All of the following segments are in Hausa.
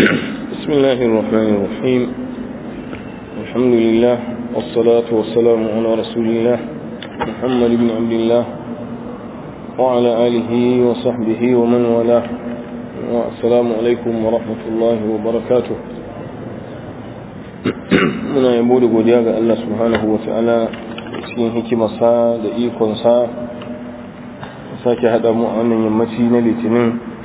بسم الله الرحمن الرحيم الحمد لله والصلاة والسلام على رسول الله محمد بن عبد الله وعلى آله وصحبه ومن والاه والسلام عليكم ورحمة الله وبركاته muna yabo da godiya ga Allah subhanahu wa ta'ala cikin hikimarsa da ikonsa sake haɗa mu a wannan yammaci na litinin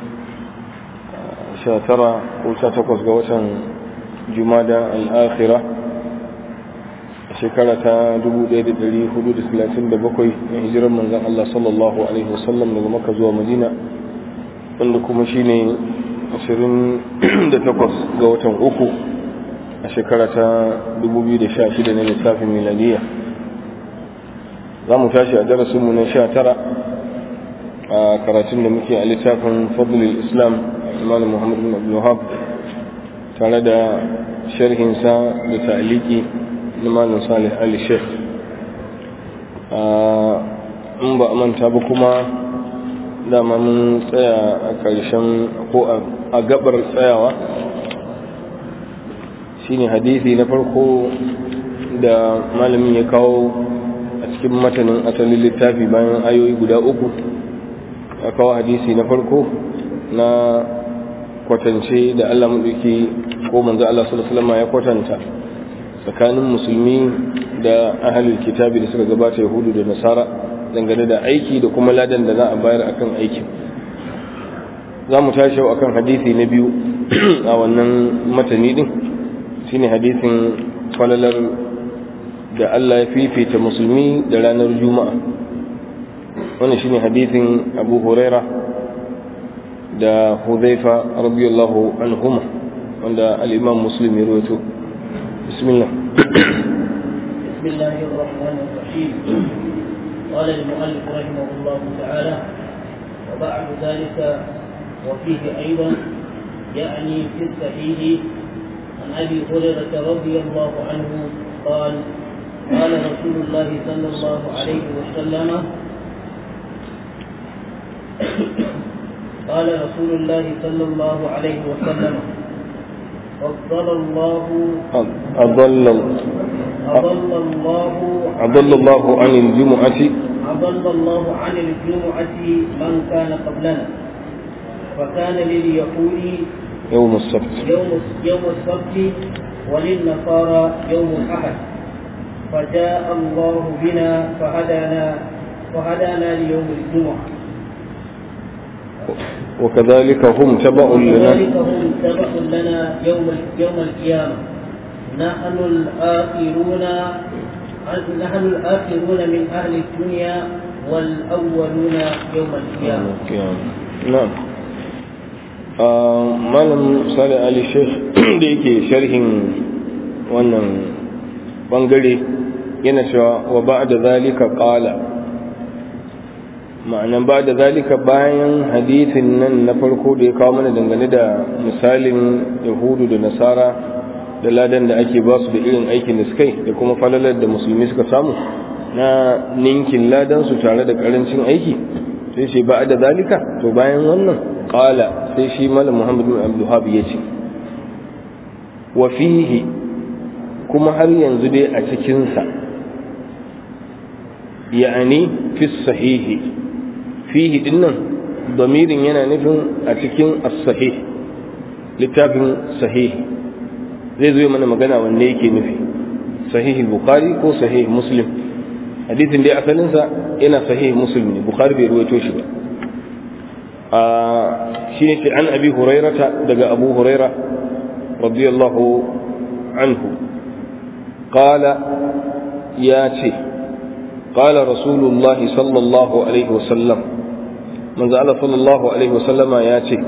19 ko 18 ga watan jumada al'akhira a shekara ta 1437 na hijirar manzan Allah sallallahu Alaihi wasallam daga maka zuwa madina wanda kuma shine 28 ga watan uku a shekara ta 2016 na lissafin miladiya za mu tashi a darasinmu na 19 a karatun da muke a littafin fadlul islam imam muhammad bin abdullahab tare da sharhinsa da ta'aliki na malam salih ali sheikh in ba a manta ba kuma dama mun tsaya a ƙarshen ko a gabar tsayawa shine hadisi na farko da malamin ya kawo a cikin matanin asalin littafi bayan ayoyi guda uku ya kawo hadisi na farko na kwatance da Allah maɗauki ko manzo Allah sallallahu alaihi ya kwatanta tsakanin musulmi da ahalul kitabi da suka gabata yahudu da nasara dangane da aiki da kuma ladan da za a bayar akan aikin za mu tashi akan hadisi na biyu a wannan matani din shine hadisin falalar da Allah ya fifita musulmi da ranar juma'a wannan shine hadisin abu huraira da hudhaifa radiyallahu anhuma wanda al-imam muslim ya rawaito bismillah bismillahir rahmanir rahim قال المؤلف رحمه الله تعالى وبعد ذلك وفيه أيضا يعني في الصحيح عن ابي هريره رضي الله عنه قال قال رسول الله صلى الله عليه وسلم قال رسول الله صلى الله عليه وسلم فضل الله أضل أضل الله أضل الله عن الجمعة أضل الله عن الجمعة من كان قبلنا فكان لليهود يوم السبت يوم يوم السبت وللنصارى يوم الأحد فجاء الله بنا فهدانا فهدانا ليوم الجمعة وكذلك هم تبع لنا وكذلك هم تبع لنا يوم يوم القيامة نحن الآخرون نحن الآخرون من أهل الدنيا والأولون يوم القيامة نعم malam sale ali sheikh da yake sharhin wannan bangare yana cewa wa ba da zalika qala ma'anan ba da zalika bayan hadithin nan na farko da ya kawo mana dangane da misalin yahudu da nasara da ladan da ake ba su da irin aikin da suka yi da kuma falalar da musulmi suka samu na ninkin ladan su tare da karancin aiki sai ce ba da zalika to bayan wannan qala sai shi malam muhammad bin abdulhab ya ce wa fihi kuma har yanzu dai a cikinsa ya'ani fi sahihi fihi dinnan damirin yana nufin a cikin as-sahih littafin sahih zai zo mana magana wanne yake nufi sahih bukhari ko sahih muslim hadisin dai asalinsa yana sahih muslim ne bukhari bai ruwaito shi ba shine ce an abi hurairata daga abu huraira radiyallahu anhu qala ya ce qala rasulullahi sallallahu alaihi wasallam manzo Allah sallallahu alaihi wasallama ya ce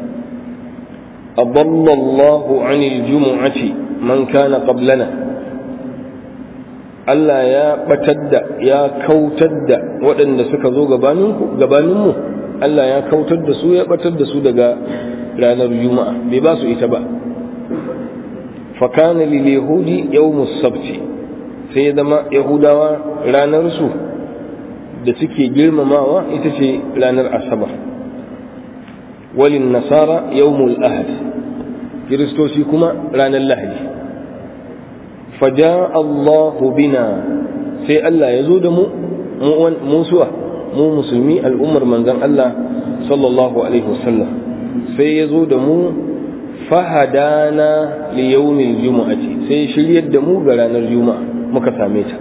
أضل الله عن الجمعة من كان قبلنا Allah ya batar da ya kautar da waɗanda suka zo gabaninmu Allah ya kautar da su ya batar da su daga ranar juma'a bai ba su ita ba fakana lil yahudi yawmus sabti sai ya zama yahudawa ranar su da suke girmamawa ita ce ranar asabar walin nasara yawmul ahad kiristoci kuma ranar lahadi faja Allahu bina sai Allah ya zo da mu musuwa mu musulmi al'ummar manzon Allah sallallahu alaihi wasallam sai ya zo da mu fahadana li yawmil jumu'ati sai shiryar da mu ga ranar juma'a muka same ta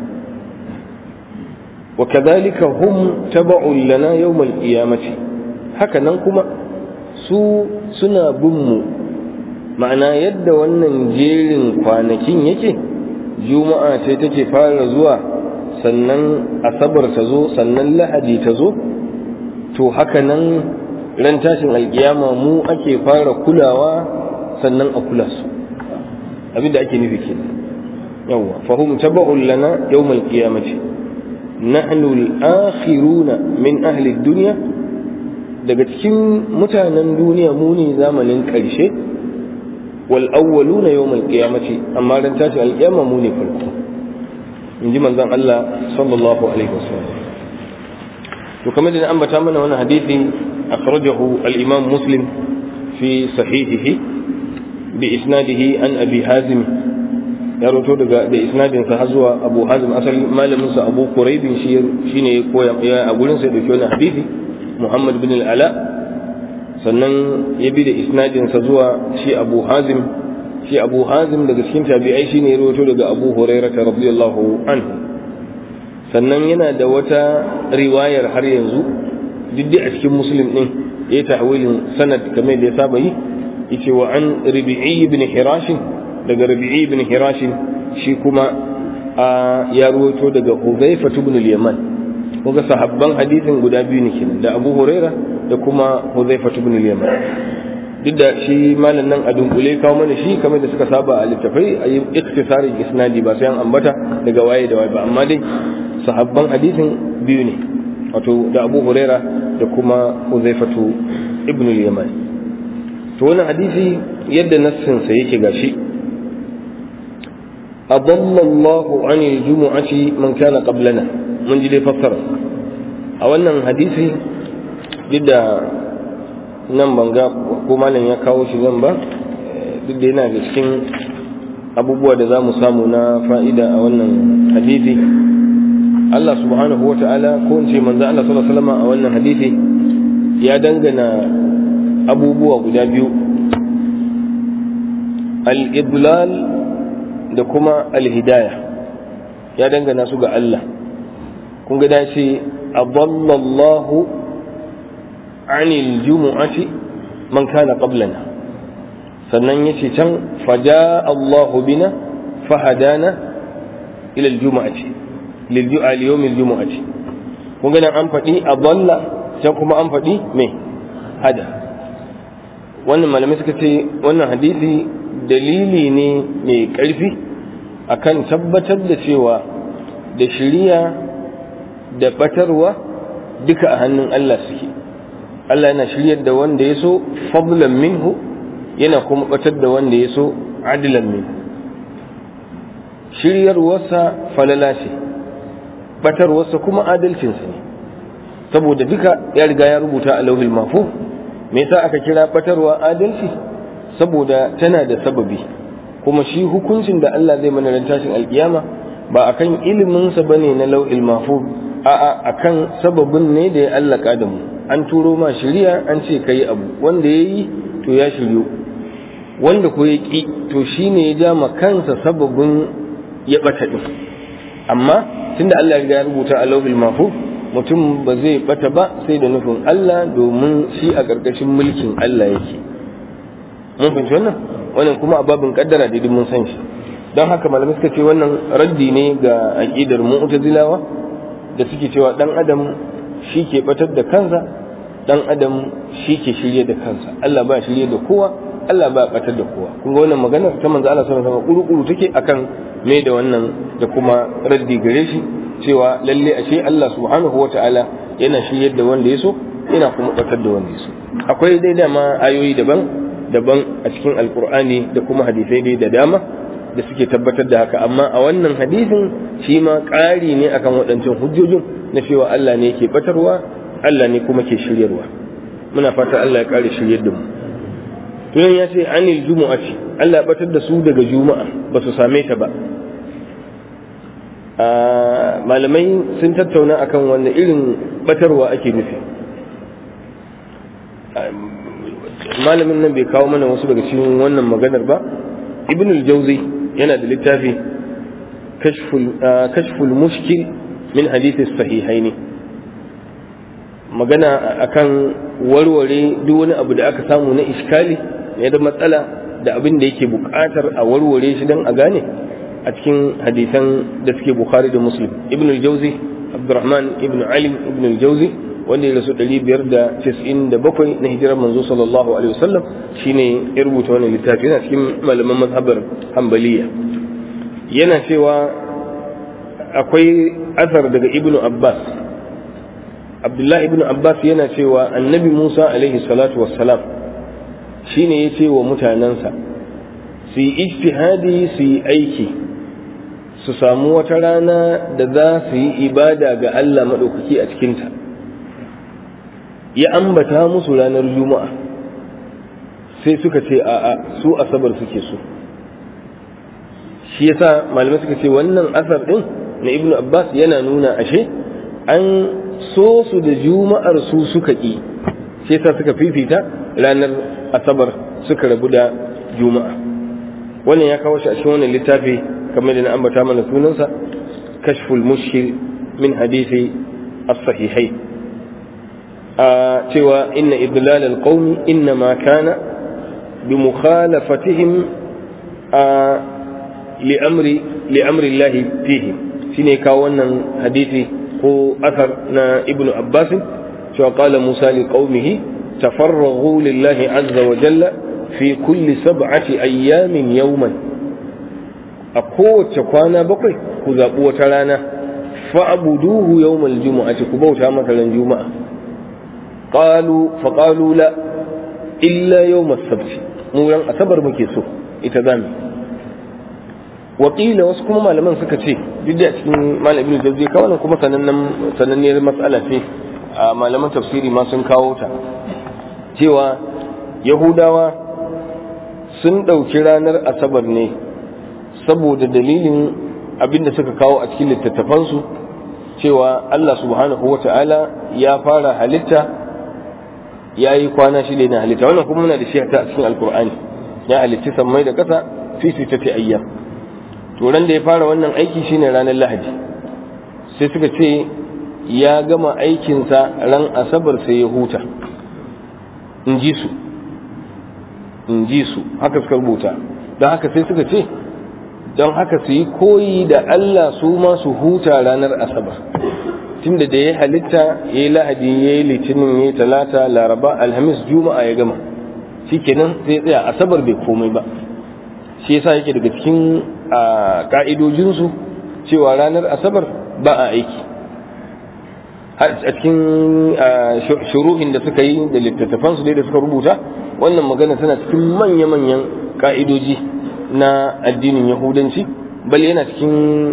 wa kadhalika hum taba'un lana yawmal qiyamati haka nan kuma su suna bin mu ma'ana yadda wannan jerin kwanakin yake juma'a ce take fara zuwa sannan asabar ta zo sannan lahadi ta zo to haka nan ran tashin alkiyama mu ake fara kulawa sannan a kula su abinda ake nufi kenan yawwa fahum taba'un lana yawmal qiyamati nahnu al-akhiruna min ahli ad-dunya daga cikin mutanen duniya mu ne zamanin ƙarshe wal awwaluna yawmal qiyamati amma ran tashi alƙiyama mu ne farko in ji manzon Allah sallallahu alaihi wasallam to kamar da ambata mana wannan hadisi akhrajahu al-imam muslim fi sahihihi bi isnadihi an abi hazim ya roto daga da isnadin sa har zuwa abu hazim asali malamin sa abu quraibin shi shine ya koya a gurin sa da wannan hadisi muhammad bin al-ala sannan ya bi da isnadinsa zuwa shi abu hazim shi abu hazim daga cikin tabi'ai shine ya rawaito daga abu hurairah radiyallahu anhu sannan yana da wata riwayar har yanzu duk a cikin muslim din ya yi tahwilin sanad kamar da ya saba yi yace wa an rabi'i ibn hirash daga rabi'i ibn hirash shi kuma ya rawaito daga huzaifa ibn al-yaman kuga sahabban hadisin guda biyu ne kenan da Abu Huraira da kuma Huzaifa ibn al-Yaman duk da shi malam nan a dunkule kawo mana shi kamar da suka saba a littafai a yi iktisarin isnadi ba sai an ambata daga waye da waye ba amma dai sahabban hadisin biyu ne wato da Abu Huraira da kuma Huzaifa ibn al-Yaman to wannan hadisi yadda nassin sa yake gashi أضل الله عن الجمعة من كان قبلنا mun ji dai fassara a wannan hadisi duk da nan banga ko malam ya kawo shi zan ba duk da yana da cikin abubuwa da za mu samu na fa'ida a wannan hadisi Allah subhanahu wa ta'ala ko in ce manzo Allah sallallahu alaihi wasallam a wannan hadisi ya dangana abubuwa guda biyu al-idlal da kuma al-hidayah ya dangana su ga Allah kun ga dace adallallahu anil jumu'ati man kana qablana sannan yace can faja Allahu bina fahadana ila aljum'ati lil ju'a li yawm aljum'ati kun ga nan an faɗi adalla can kuma an faɗi me hada wannan malamai suka ce wannan hadisi dalili ne mai ƙarfi akan tabbatar da cewa da shiriya da batarwa duka a hannun Allah suke Allah yana shiryar da wanda ya so fadlan minhu yana kuma batar da wanda ya so adilan minhu shiryarwarsa falala ce batarwarsa kuma adalcinsa ne saboda duka ya riga ya rubuta a lauhil mafu me yasa aka kira batarwa adalci saboda tana da sababi kuma shi hukuncin da Allah zai mana ran tashin alkiyama ba akan iliminsa bane na lauhil mafu a'a akan sababin ne da ya allaka da mu an turo ma shiriya an ce kai abu wanda ya yi to ya shiryu wanda ko ya ƙi to shine ya ja ma kansa sababin ya ɓata ɗin amma tunda Allah ya rubuta a lauhil mahfuz mutum ba zai ɓata ba sai da nufin Allah domin shi a ƙarƙashin mulkin Allah yake mun fahimci wannan wannan kuma a babin kaddara da mun san shi don haka malamai suka ce wannan raddi ne ga aqidar mu'tazilawa da suke cewa dan adam shi ke batar da kansa dan adam shi ke shirye da kansa Allah ba shirye da kowa Allah ba batar da kowa kun ga wannan magana ta manzo Allah sallallahu alaihi wasallam kuru take akan me da wannan da kuma raddi gare shi cewa lalle ashe Allah subhanahu wataala yana shirye da wanda ya so yana kuma batar da wanda ya so akwai dai dama ayoyi daban daban a cikin alkur'ani da kuma hadisai dai da dama da suke tabbatar da haka amma a wannan hadisin shi ma ƙari ne akan waɗancan hujjojin na cewa Allah ne ke batarwa Allah ne kuma ke shiryarwa muna fata Allah ya ƙare shiryar da mu tunan ya ce anil jumu'ati Allah ya batar da su daga juma'a ba su same ta ba malamai sun tattauna akan wanne irin batarwa ake nufi malamin nan bai kawo mana wasu daga cikin wannan maganar ba ibn al-jawzi yana da littafi kashful mushkil min hadithis sahihaini magana akan warware duk wani abu da aka samu na iskali ne da matsala da abin da yake buƙatar a warware shi don a gane a cikin hadisan da suke bukhari da muslim ibn al-jawzi abdurrahman ibn alim ibn al-jawzi wanda ya rasu 597 na hijirar manzo sallallahu alaihi wasallam shine ya rubuta wannan littafi yana cikin malaman mazhabar hanbaliya yana cewa akwai asar daga ibn abbas abdullahi ibn abbas yana cewa annabi musa alaihi salatu wassalam shine ya ce wa mutanensa su yi ijtihadi su yi aiki su samu wata rana da za su yi ibada ga allah maɗaukaki a cikinta ya ambata musu ranar juma'a sai suka ce a'a su asabar suke so shi yasa malamai suka ce wannan asar din na ibnu abbas yana nuna ashe an so su da juma'ar su suka ƙi shi yasa suka fifita ranar asabar suka rabu da juma'a wannan ya kawo shi a cikin wannan littafi kamar da na ambata mana sunansa kashful mushkil min hadisi as-sahihai a cewa inna idlal al-qaumi inna ma kana bi mukhalafatihim a li'amri li'amri Allah fihi shine kawo wannan hadisi ko asar na ibnu abbas cewa qala musa li qaumihi tafarraghu lillahi azza wa jalla fi kulli sab'ati ayyamin yawman a kowace kwana bakwai ku zaɓi wata rana fa'buduhu yawmal jumu'ati ku bauta masa ran juma'a qalu fa qalu la illa yawmas sabt mu ran asabar muke so ita zamu wakila wasu kuma malaman suka ce duk da cikin malam ibnu jawzi ka wannan kuma sanannen sananniyar mas'ala ce a malaman tafsiri ma sun kawo ta cewa yahudawa sun ɗauki ranar asabar ne saboda dalilin abinda suka kawo a cikin littattafansu cewa Allah subhanahu wa ta'ala ya fara halitta ya yi kwana shida na halitta wannan kuma muna da shi a cikin alkur'ani ya halitti sammai da ƙasa fi sittati ayyam to ran da ya fara wannan aiki shine ranar lahadi sai suka ce ya gama aikinsa ran asabar sai ya huta in ji su in ji su haka suka rubuta don haka sai suka ce don haka su yi koyi da Allah su ma su huta ranar asabar tunda da ya halitta ya yi lahadi ya yi litinin ya yi talata laraba alhamis juma'a ya gama shikenan sai tsaya asabar bai komai ba shi yasa yake daga cikin ka'idojinsu cewa ranar asabar ba a aiki a cikin shuruhin da suka yi da littattafansu dai da suka rubuta wannan magana tana cikin manya-manyan ka'idoji na addinin yahudanci bal yana cikin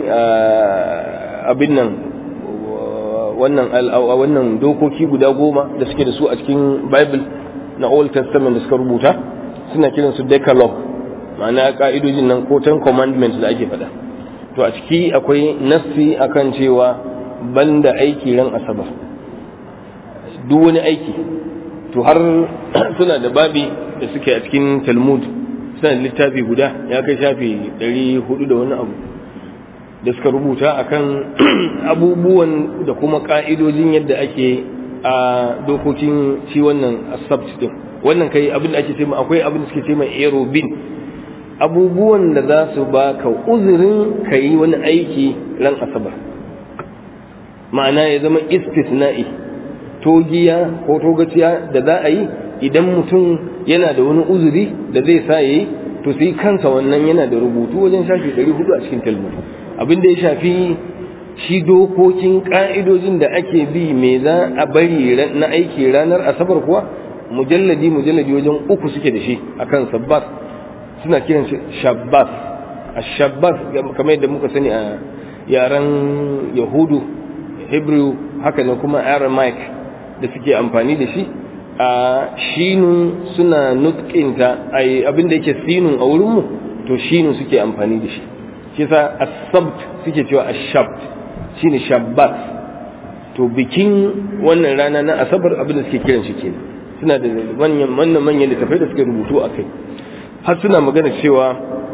abin nan wannan wannan dokoki guda goma da suke da su a cikin bible na old testament da suka rubuta suna kiransu decalogue ma'ana ka'idojin nan ko ten commandments da ake faɗa to a ciki akwai nassi akan cewa banda aiki ran asabar duk wani aiki to har suna da babi da suke a cikin talmud suna da littafi guda ya kai shafi 400 da wani abu da suka rubuta akan abubuwan da kuma ka'idojin yadda ake a dokokin shi wannan asabt din wannan kai abin da ake ce akwai abin da suke ce mai aerobin abubuwan da za su ba ka uzurin ka yi wani aiki ran asabar ma'ana ya zama istisna'i togiya ko togaciya da za a yi idan mutum yana da wani uzuri da zai sa ya yi to sai kansa wannan yana da rubutu wajen shafi 400 a cikin talmud abin da ya shafi shi dokokin ka'idojin da ake bi me za a bari na aiki ranar asabar kuwa mujalladi mujalladi wajen uku suke da shi akan sabbas suna kiran shi shabbas a shabbas kamar yadda muka sani a yaren yahudu hebrew haka da kuma aramaic da suke amfani da shi a shinun suna nutkinta abin da yake sinun a wurinmu to shinun suke amfani da shi shi sa asabt suke cewa ashabt shine shabbat to bikin wannan rana na asabar abin da suke kiran shi kenan suna da manyan manyan manyan littafai da suke rubutu a kai har suna magana cewa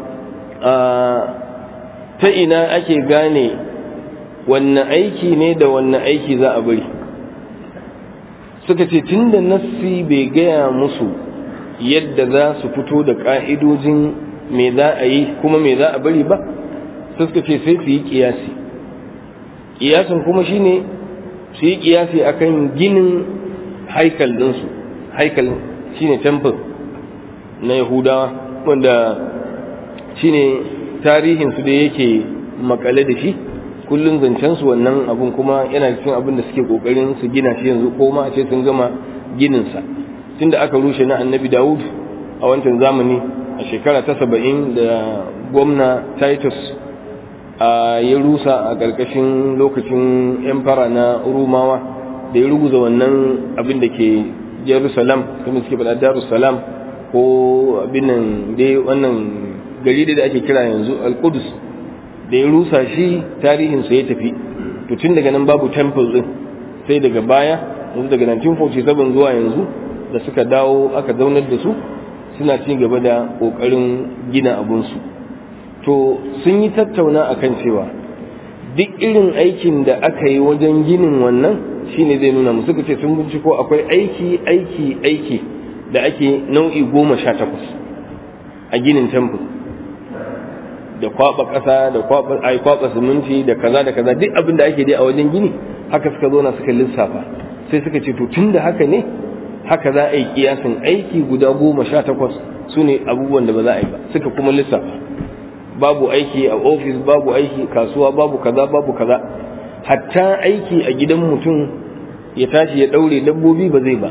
ta ina ake gane wannan aiki ne da wannan aiki za a bari suka ce tun da nassi bai gaya musu yadda za su fito da ƙa'idojin me za a yi kuma me za a bari ba suka ce sai su yi ƙiyasi ƙiyasin kuma shine su yi ƙiyasi akan ginin haikal ɗinsu haikal shine temple na yahudawa wanda shine tarihinsu da yake makale da shi kullum zancensu wannan abun kuma yana cikin abin da suke kokarin su gina shi yanzu ko ma a ce sun gama gininsa tunda aka rushe na annabi dawud a wancan zamani a shekara ta saba'in da gwamna titus a ya rusa a ƙarƙashin lokacin emperor na rumawa da ya ruguza wannan abin da ke jerusalem kuma suke faɗa darussalam ko abin nan dai wannan gari da ake kira yanzu al-qudus da ya rusa shi tarihinsa ya tafi to tun daga nan babu temple din sai daga baya yanzu daga 1947 zuwa yanzu da suka dawo aka zaunar da su suna ci gaba da kokarin gina abunsu to sun yi tattauna akan cewa duk irin aikin da aka yi wajen ginin wannan shine zai nuna musu suka ce sun binciko akwai aiki aiki aiki da ake nau'i goma sha takwas a ginin temple da kwaba ƙasa da kwaba ai kwaba siminti da kaza da kaza duk abin da ake dai a wajen gini haka suka zo na suka lissafa sai suka ce to tunda haka ne haka za a yi kiyasin aiki guda goma sha takwas su ne abubuwan da ba za a yi ba suka kuma lissafa babu aiki a ofis babu aiki kasuwa babu kaza babu kaza hatta aiki a gidan mutum ya tashi ya daure dabbobi ba zai ba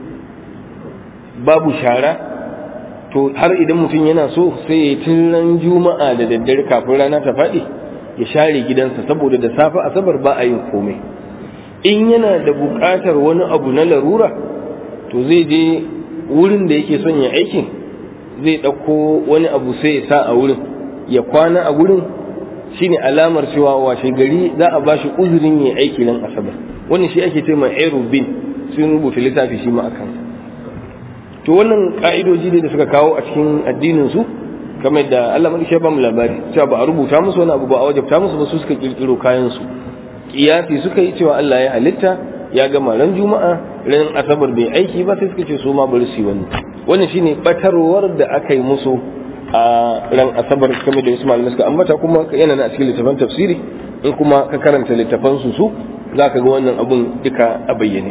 babu shara to har idan mutum yana so sai ya tun juma'a da daddare kafin rana ta faɗi ya share gidansa saboda da safe asabar ba a yin komai in yana da buƙatar wani abu na larura to zai je wurin da yake son ya aikin zai ɗauko wani abu sai ya sa a wurin ya kwana a wurin shine alamar cewa washe gari za a ba shi uzurin ya aiki nan asabar wannan shi ake ce mai aerobin sun rubuta littafi shi ma akan to wannan ka'idoji ne da suka kawo a cikin addinin su kamar da Allah madaki ya ba mu labari cewa ba a rubuta musu wani abu ba a wajabta musu ba su suka kirkiro kayan su kiyasi suka yi cewa Allah ya halitta ya gama ran juma'a ran asabar bai aiki ba sai suka ce su ma bari su yi wannan wannan shine batarwar da aka yi musu a ran asabar kamar da wasu malamai suka ambata kuma yana na a cikin littafan tafsiri in kuma ka karanta littafan su su zaka ga wannan abun duka a bayyane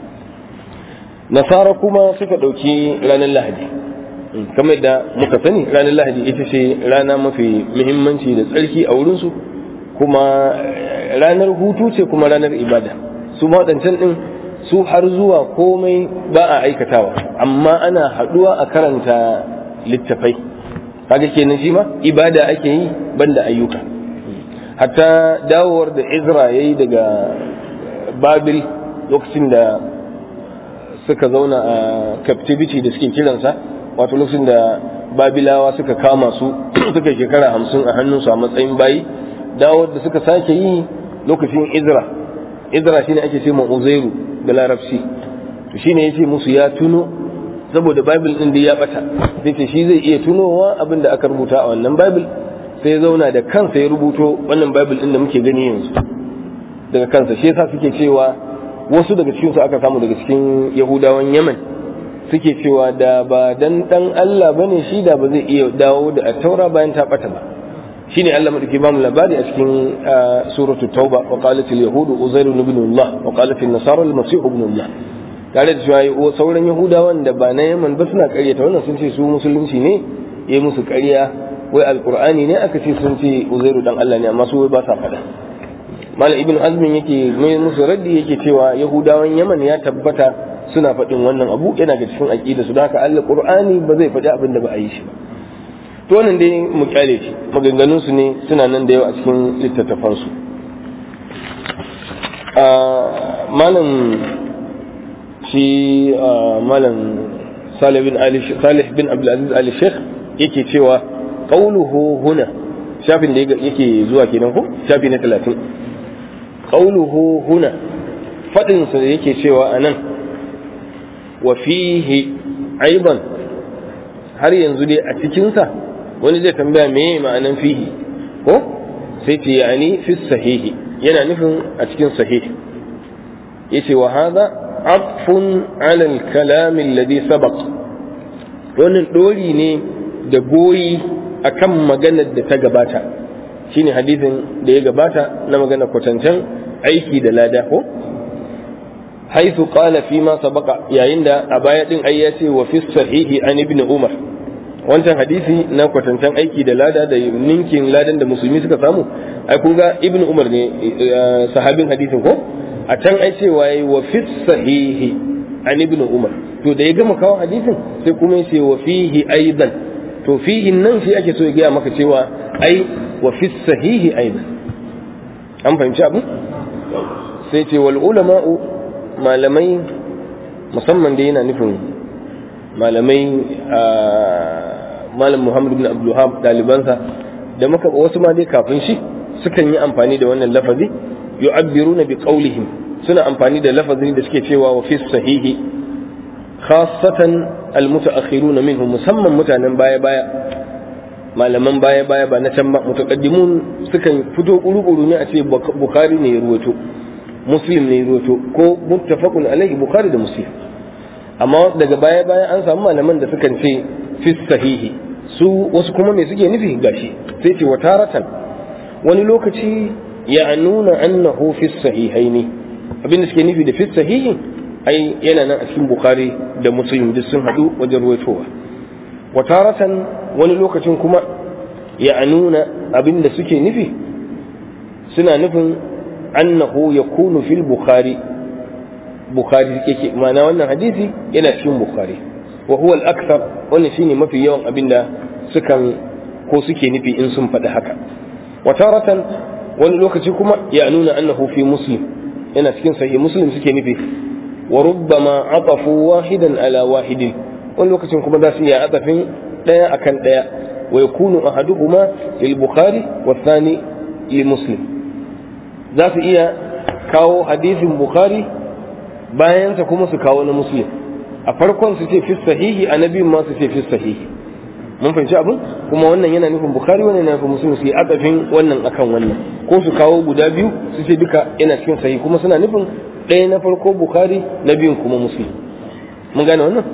nasara kuma suka ɗauki ranar lahadi kamar da muka sani ranar lahadi ita ce rana mafi muhimmanci da tsarki a wurinsu kuma ranar hutu ce kuma ranar ibada su waɗancan ɗin su har zuwa komai ba a aikatawa amma ana haɗuwa a karanta littafai kaga kenan shi ma ibada ake yi banda ayyuka hatta dawowar da izra ya yi daga babil lokacin da suka zauna a captivity da suke kiransa wato lokacin da babilawa suka kama su suka shekara hamsin a hannunsu a matsayin bayi dawo da suka sake yi lokacin izra izra shine ake ce uzairu da larabci to shine yace musu ya tuno saboda bible din da ya bata sai ce shi zai iya tunowa abin da aka rubuta a wannan bible sai ya zauna da kansa ya rubuto wannan bible din da muke gani yanzu daga kansa shi yasa suke cewa wasu daga cikinsu aka samu daga cikin yahudawan yaman suke cewa da ba dan dan Allah bane shi da ba zai iya dawo da taura bayan ta bata ba shine Allah madauki ba mu labari a cikin suratul tauba wa qalat al yahud uzair ibn Allah wa qalat an nasara al masih ibn Allah tare da cewa sauran yahudawan da ba na yaman ba suna ƙaryata wannan sun ce su musulunci ne yayi musu ƙarya wai alqur'ani ne aka ce sun ce uzairu dan Allah ne amma su wai ba sa faɗa malam ibn azmin yake mai musu raddi yake cewa yahudawan yaman ya tabbata suna faɗin wannan abu yana ga cikin aqida su haka Allah qur'ani ba zai faɗi abin da ba a yi shi ba to wannan dai mu kyale shi maganganun su ne suna nan da yawa a cikin littattafan su malam shi malam salih bin ali salih bin abdulaziz ali sheikh yake cewa qauluhu huna shafin da yake zuwa kenan ko shafi na 30 qauluhu huna fadin sa yake cewa anan wa fihi aiban har yanzu dai a cikin sa wani zai tambaya me ma'anan fihi ko sai ce yani fi sahihi yana nufin a cikin sahihi yace wa hadha atfun ala al-kalam alladhi sabaq wannan dori ne da goyi akan maganar da ta gabata shine hadisin da ya gabata na maganar kwatancen aiki da lada ko haithu qala fi ma sabaqa yayin da a baya din ai ya ce wa fi sahihi an ibn umar wancan hadisi na kwatancen aiki da lada da ninkin ladan da musulmi suka samu ai kun ga ibn umar ne sahabin hadisin ko a can ai cewa yayi wa fi sahihi an ibn umar to da ya gama kawo hadisin sai kuma yace wa fihi aidan to fihi nan shi ake so ya gaya maka cewa ai wa fi sahihi aidan an fahimci abin sai ce wal ulama'u malamai musamman da yana nufin malamai malam muhammad bin abdulhab dalibansa da muka wasu ma dai kafin shi sukan yi amfani da wannan lafazi yu'abbiruna bi qawlihim suna amfani da lafazin da suke cewa wa fi sahihi khassatan almutaakhiruna minhum musamman mutanen baya baya malaman baya baya ba na can ba mutaqaddimun sukan fito kuru-kuru ne a ce bukhari ne ya ruwato muslim ne ya ruwato ko muttafaqun alaihi bukhari da muslim amma daga baya baya an samu malaman da sukan ce fi sahihi su wasu kuma me suke nufi gashi sai ce wa taratan wani lokaci ya nuna annahu fi sahihaini abin da suke nufi da fi sahihi ai yana nan a cikin bukhari da muslim duk sun hadu wajen ruwaitowa wa taratan wani lokacin kuma ya nuna abin da suke nufi suna nufin annahu yakunu fil bukhari bukhari yake ma'ana wannan hadisi yana cikin bukhari wa huwa al-akthar wannan shine mafi yawan abinda sukan ko suke nufi in sun faɗi haka wa taratan wani lokaci kuma ya nuna annahu fi muslim yana cikin sahih muslim suke nufi wa rubbama atafu wahidan ala wahidin wani lokacin kuma za su iya atafin daya akan daya wa yakunu ahaduhuma lil bukhari wa thani li muslim za su iya kawo hadisin bukhari bayansa kuma su kawo na muslim a farkon su ce fi sahihi a na biyun ma su ce fi sahihi mun fahimci abin kuma wannan yana nufin bukhari wannan yana nufin muslim su yi atafin wannan akan wannan ko su kawo guda biyu su ce duka yana cikin sahihi kuma suna nufin ɗaya na farko bukhari na biyun kuma muslim mun gane wannan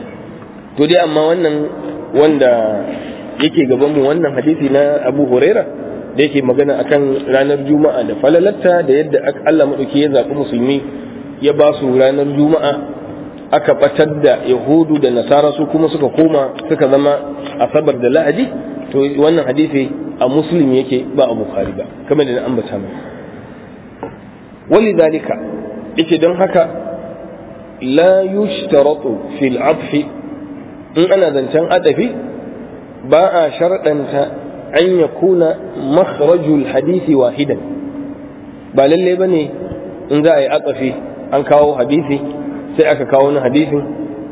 to dai amma wannan wanda yake gaban mu wannan hadisi na abu huraira da yake magana akan ranar juma'a da falalatta da yadda Allah madauki ya zaɓi musulmi ya ba su ranar juma'a aka batar da yahudu da nasara su kuma suka koma suka zama asabar da la'adi to wannan hadisi a muslim yake ba a bukhari ba kamar da na ambata mai wali dalika yake don haka la yushtaratu fil adfi in ana zancen adafi ba a sharɗanta an yakuna makhrajul hadisi wahidan ba lalle bane in za a yi adafi an kawo hadisi sai aka kawo wani hadisin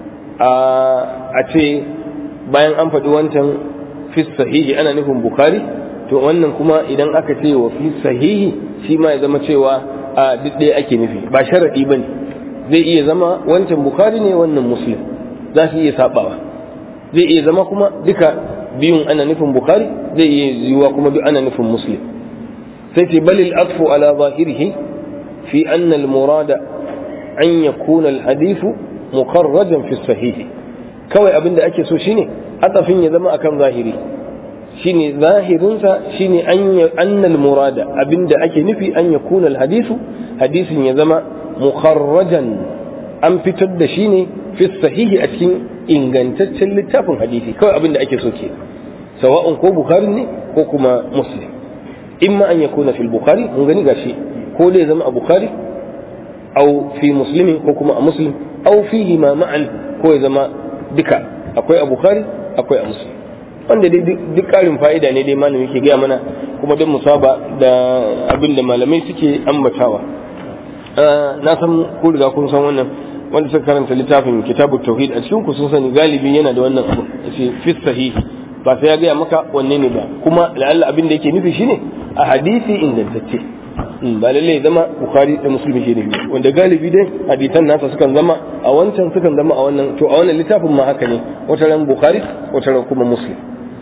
a ce bayan an faɗi wancan fi sahihi ana nufin bukari to wannan kuma idan aka ce wa fi sahihi shi ma ya zama cewa a duk ɗaya ake nufi ba sharaɗi ba ne zai iya zama wancan bukari ne wannan muslim za su iya saɓawa zai iya zama kuma duka biyun ana nufin bukari zai iya yiwuwa kuma duk ana nufin muslim sai ce balil atfu ala zahirihi fi anna al-murada an yakuna al-hadithu mukarrajan fi sahihi kawai abin da ake so shine atafin ya zama akan zahiri shine zahirinsa shine an al-murada abin da ake nufi an yakuna al-hadithu hadisin ya zama mukarrajan an fitar da shi ne fi sahihi a cikin ingantaccen littafin hadisi kawai abin da ake so ke sawa'un ko bukhari ne ko kuma muslim imma an yakuna fil bukhari mun gani gashi ko dai zama a bukhari أو في مسلم حكم مسلم أو فيه ما معا كوي زما دكا أكوي أبو خاري أكوي مسلم wanda dai duk ƙarin fa'ida ne dai malami ke gaya mana kuma don musaba da abin da malamai suke ambatawa na san ko riga kun san wannan wanda suka karanta littafin kitabu tauhid a cikin ku sun sani galibi yana da wannan abu yace fi sahihi ba sai ya gaya maka wanne ne ba kuma la'alla abin da yake nufi shine a hadisi ingantacce ba lalle zama bukhari da muslim shi ne wanda galibi dai hadisan nasa sukan zama a wancan sukan zama a wannan to a wannan littafin ma haka ne wata ran bukhari wata ran kuma muslim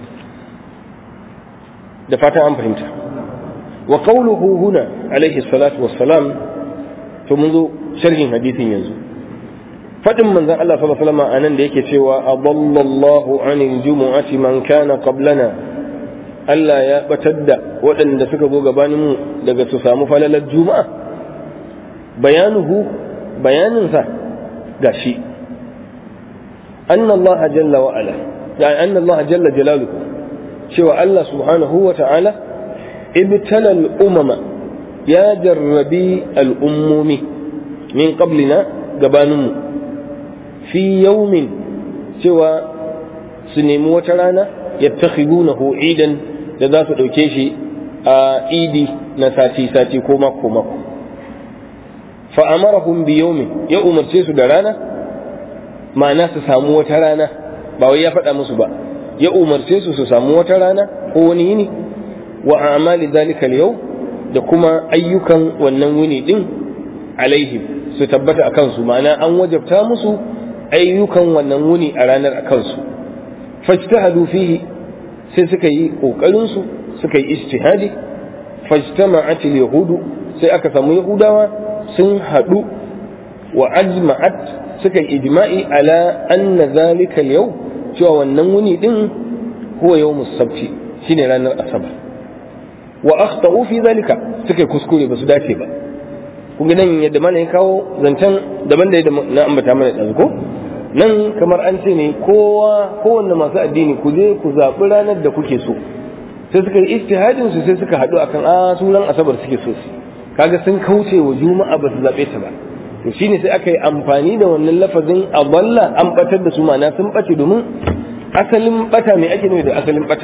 da fatan an fahimta wa qawluhu huna alaihi salatu wassalam to mun zo sharhin hadisin yanzu fadin manzon Allah sallallahu alaihi wasallam anan da yake cewa adallallahu anil jumu'ati man kana qablana Allah ya batar da waɗanda suka zo gabanin mu daga su samu falalar juma'a bayanuhu bayaninsa gashi anna Allah jalla wa ala yani anna Allah jalla jalaluhu cewa Allah subhanahu wa ta'ala ibtala al-umama ya jarrabi al-ummumi min qablina gabaninmu fi yaumin cewa su nemi wata rana yattakhidunahu idan da za su ɗauke shi a idi na sati-sati ko mako-mako fa'amarahum bi yaumin ya umarce su da rana ma'ana su samu wata rana ba wai ya faɗa musu ba ya umarce su su samu wata rana ko wani yini wa amali zalika yau da kuma ayyukan wannan wuni din alaihim su tabbata a kansu ma'ana an wajabta musu ayyukan wannan wuni a ranar a kansu fajtahadu fihi sai suka yi kokarin su suka yi ijtihadi fajtama'at yahudu sai aka samu yahudawa sun hadu wa ajma'at suka yi ijma'i ala anna zalika yau cewa wannan wuni din huwa yawmus sabti shine ranar asabar wa akhtau fi zalika suka kuskure ba su dace ba kun ga nan yadda mana ya kawo zancen daban da yadda na ambata mana ɗazu ko nan kamar an ce ne kowa kowanne masu addini ku je ku zaɓi ranar da kuke so sai suka yi istihadin su sai suka haɗu akan a sunan asabar suke so su kaga sun kauce wa juma'a ba su zaɓe ta ba to shine sai aka yi amfani da wannan lafazin aballa an batar da su ma'ana sun bace domin asalin bata mai ake nufi da asalin bata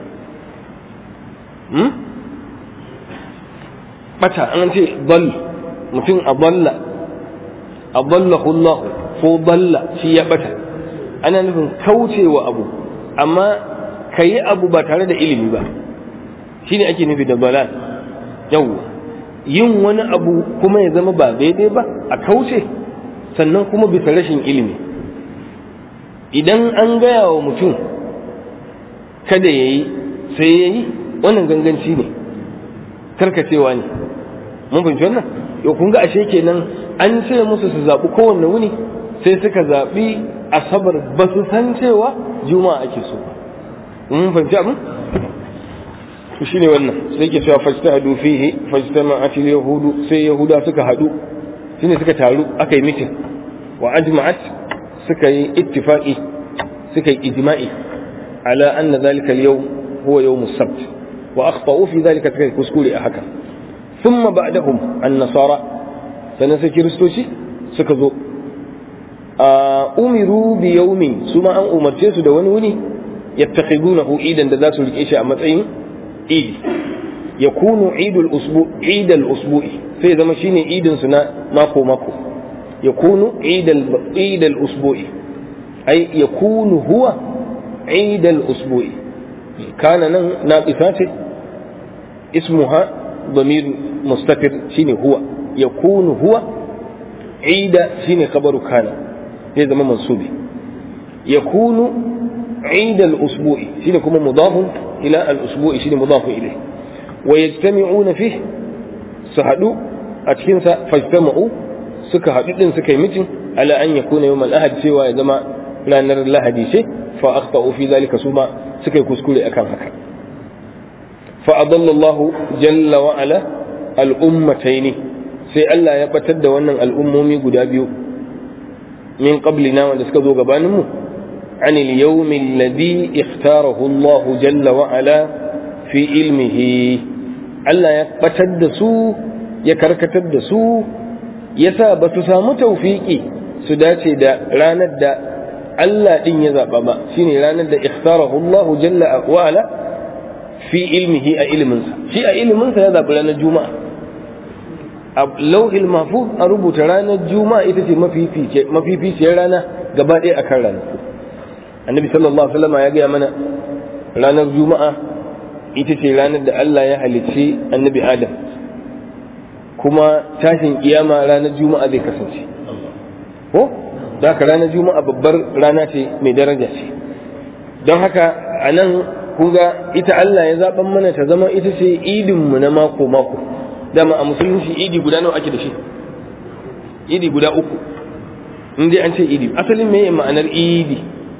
bata an ce dal mutum a balla a balla Allah ko balla shi ya bata ana nufin kaucewa abu amma ka yi abu ba tare da ilimi ba shine ake nufi da balal yawwa yin wani abu kuma ya zama ba daidai ba a kauce sannan kuma bisa rashin ilimi idan an gaya wa mutum kada ya yi sai ya yi wannan ganganci ne karkacewa ne mun fahimci wannan yau kun ga ashe kenan an ce musu su zaɓi kowanne wuni sai suka zaɓi asabar ba su san cewa juma'a ake so mun fahimci abin to shine wannan sai ke cewa fajtahadu fihi fajtama'at yahudu sai yahuda suka hadu shine suka taru aka yi mitin wa ajma'at suka yi ittifaqi suka yi ijma'i ala anna dhalika al-yawm huwa yawm as-sabt wa akhtau fi dhalika suka kuskure a haka thumma ba'dahum an-nasara sanan sai kiristoci suka zo umiru bi yawmin su ma an umarce su da wani wuni yattakhidunahu idan da za su rike shi a matsayin idi ya kunu idul usbu idal usbu'i sai zama shine idin su na mako mako ya kunu idal idal usbu'i ai ya kunu huwa idal usbu'i kana nan naqisa ce ismuha ضمير مستتر شيني هو يكون هو عيد شيني خبر كان هذا ما منصوبي يكون عيد الأسبوع شيني كما مضاف إلى الأسبوع شيني مضاف إليه ويجتمعون فيه سهدوا أتكنسا فاجتمعوا suka haɗu ɗin suka yi mitin ala an ya kuna yau ahad cewa ya zama ranar lahadi ce fa akhta fi zalika suma suka yi kuskure akan haka fa adallallahu jalla wa ala al'ummataini sai Allah ya batar da wannan al'ummomi guda biyu min qablina wanda suka zo gabanin mu عن اليوم الذي اختاره الله جل وعلا في علمه Allah ya batar da su ya karkatar da su ya sa ba su samu taufiƙi su dace da ranar da Allah ɗin ya zaɓa ba shine ranar da ikhtarahu Allah jalla wa ala fi ilmihi a iliminsa shi a iliminsa ya zaɓi ranar juma'a a lauhil mahfuz a rubuta ranar juma'a ita ce mafificiyar rana gaba ɗaya akan ranaku annabi sallallahu alaihi wasallam ya gaya mana ranar juma'a ita ce ranar da Allah ya halicci annabi adam kuma tashin kiyama ranar juma'a zai kasance ko da haka ranar juma'a babbar rana ce mai daraja ce don haka a nan kunga ita Allah ya zaɓan mana ta zama ita ce idinmu na mako mako dama a musulunci idi guda nawa ake da shi idi guda uku in dai an ce idi asalin me ma'anar idi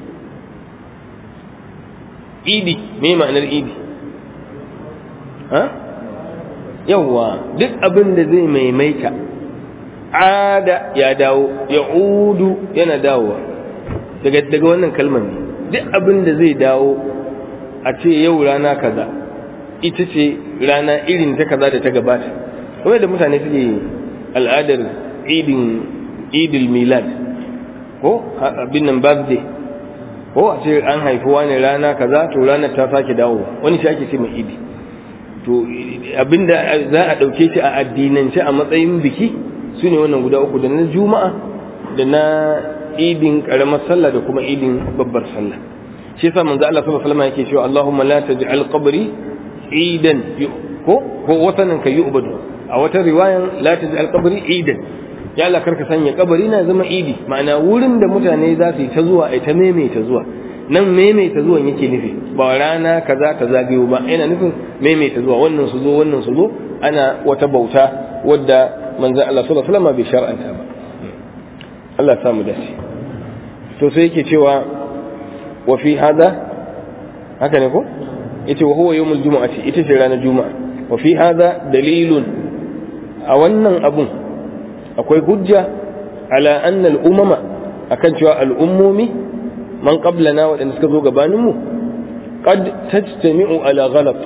idi me ma'anar idi ha yawwa duk abin da zai maimaita ada ya dawo ya udu yana dawowa daga daga wannan kalmar ne duk abin da zai dawo a ce yau rana kaza ita ce rana irin ta kaza da ta gabata kuma da mutane suke al'adar idin idil milad ko abin nan birthday ko a ce an haifi wani rana kaza to ranar ta sake dawo wani shi ake ce mai idi to abinda za a ɗauke shi a addinance a matsayin biki su ne wannan guda uku da na juma'a da na idin karamar sallah da kuma idin babbar sallah shi yasa manzo Allah sallallahu alaihi wasallam yake cewa Allahumma la taj'al qabri idan ko ko wasanan ka yu'badu a wata riwayan la taj'al qabri idan ya Allah karka sanya kabari na zama idi ma'ana wurin da mutane za su yi ta zuwa ai ta maimaita zuwa nan maimaita zuwan yake nufi ba rana kaza ta zagayo ba yana nufin maimaita zuwa wannan su zo wannan su zo ana wata bauta wadda manzo Allah sallallahu alaihi wasallam bai shar'anta ba Allah ya samu dace to sai yake cewa wa fi hada haka ne ko yace wa huwa yawmul jumu'ati ita ce ranar juma'a wa fi hada dalilun a wannan abun akwai hujja ala anna al-umama akan cewa al'ummomi man qablana waɗanda suka zo gabanin mu qad tajtami'u ala ghalat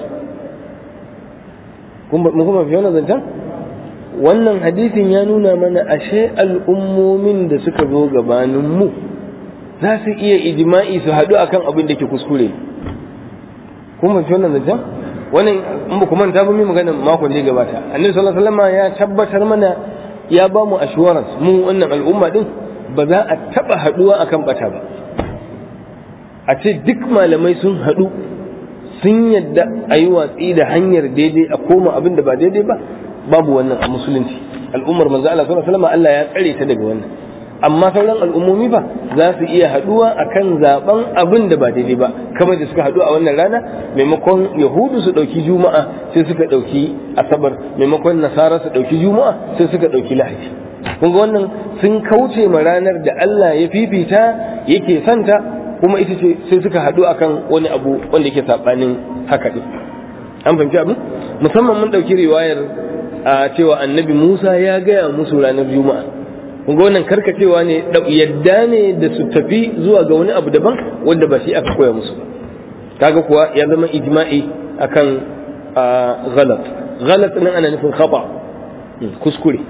kun mun kuma fi wannan zancan wannan hadisin ya nuna mana ashe al'ummomin da suka zo gabanin mu za su iya ijma'i su haɗu akan abin da ke kuskure kun fahimci wannan zancen wannan in ba ku manta ba mu magana makon da ya gabata annabi sallallahu alaihi wasallam ya tabbatar mana ya ba mu assurance mu wannan al'umma din ba za a taba haɗuwa akan bata ba a ce duk malamai sun haɗu sun yadda a yi watsi da hanyar daidai a koma abin da ba daidai ba babu wannan a musulunci al'ummar manzo Allah sallallahu alaihi wasallam Allah ya tsare ta daga wannan amma sauran al'ummomi ba za su iya haduwa akan zaben abin da ba daidai ba kamar da suka haɗu a wannan rana maimakon yahudu su ɗauki juma'a sai suka ɗauki asabar maimakon nasara su ɗauki juma'a sai suka ɗauki lahadi kun ga wannan sun kauce ma ranar da Allah ya fifita yake santa kuma ita ce sai suka haɗu akan wani abu wanda yake saɓanin haka ɗin an fahimci abin musamman mun ɗauki riwayar a cewa annabi musa ya gaya musu ranar juma'a kun ga wannan karkacewa ne yadda ne da su tafi zuwa ga wani abu daban wanda ba shi aka koya musu ba kaga kuwa ya zama ijma'i akan ghalat ghalat nan ana nufin khata kuskure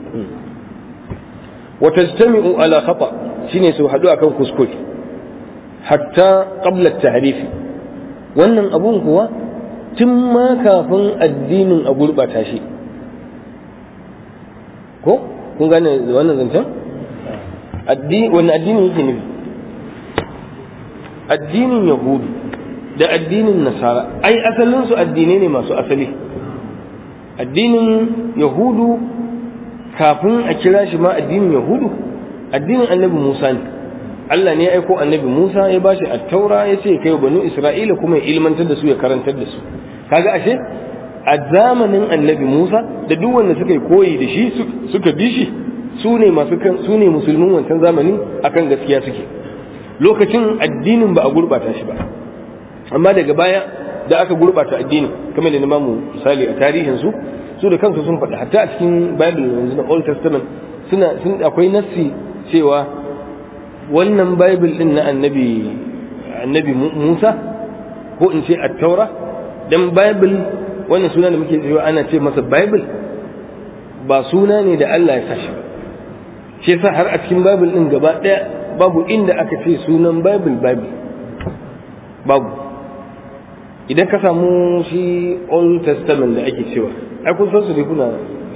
wa tajtami'u ala khata shine su hadu akan kuskure hatta qabla at-tahrif wannan abun kuwa tun ma kafin addinin a gurbata shi ko kun gane wannan zancen addini wannan addini yake nufi addinin yahudu da addinin nasara ai asalin su addinai ne masu asali addinin yahudu kafin a kira shi ma addinin yahudu addinin annabi musa ne Allah ne ya aiko annabi Musa ya bashi at-taura ya ce kai banu Isra'ila kuma ya ilmantar da su ya karantar da su kaga ashe a zamanin annabi Musa da duk wanda suka yi koyi da shi suka bi shi su ne masu kan su ne musulmin wancan zamani akan gaskiya suke lokacin addinin ba a gurbata shi ba amma daga baya da aka gurbata addini kamar da na mu misali a tarihin su su da kansu sun faɗi hatta a cikin bible yanzu na old testament suna sun akwai nassi cewa wannan bible din na annabi annabi Musa ko in ce at-taura dan bible wannan suna da muke cewa ana ce masa bible ba suna ne da Allah ya sashi ba shi yasa har a cikin bible din gaba daya babu inda aka ce sunan bible bible babu idan ka samu shi old testament da ake cewa ai kun san su ne kuna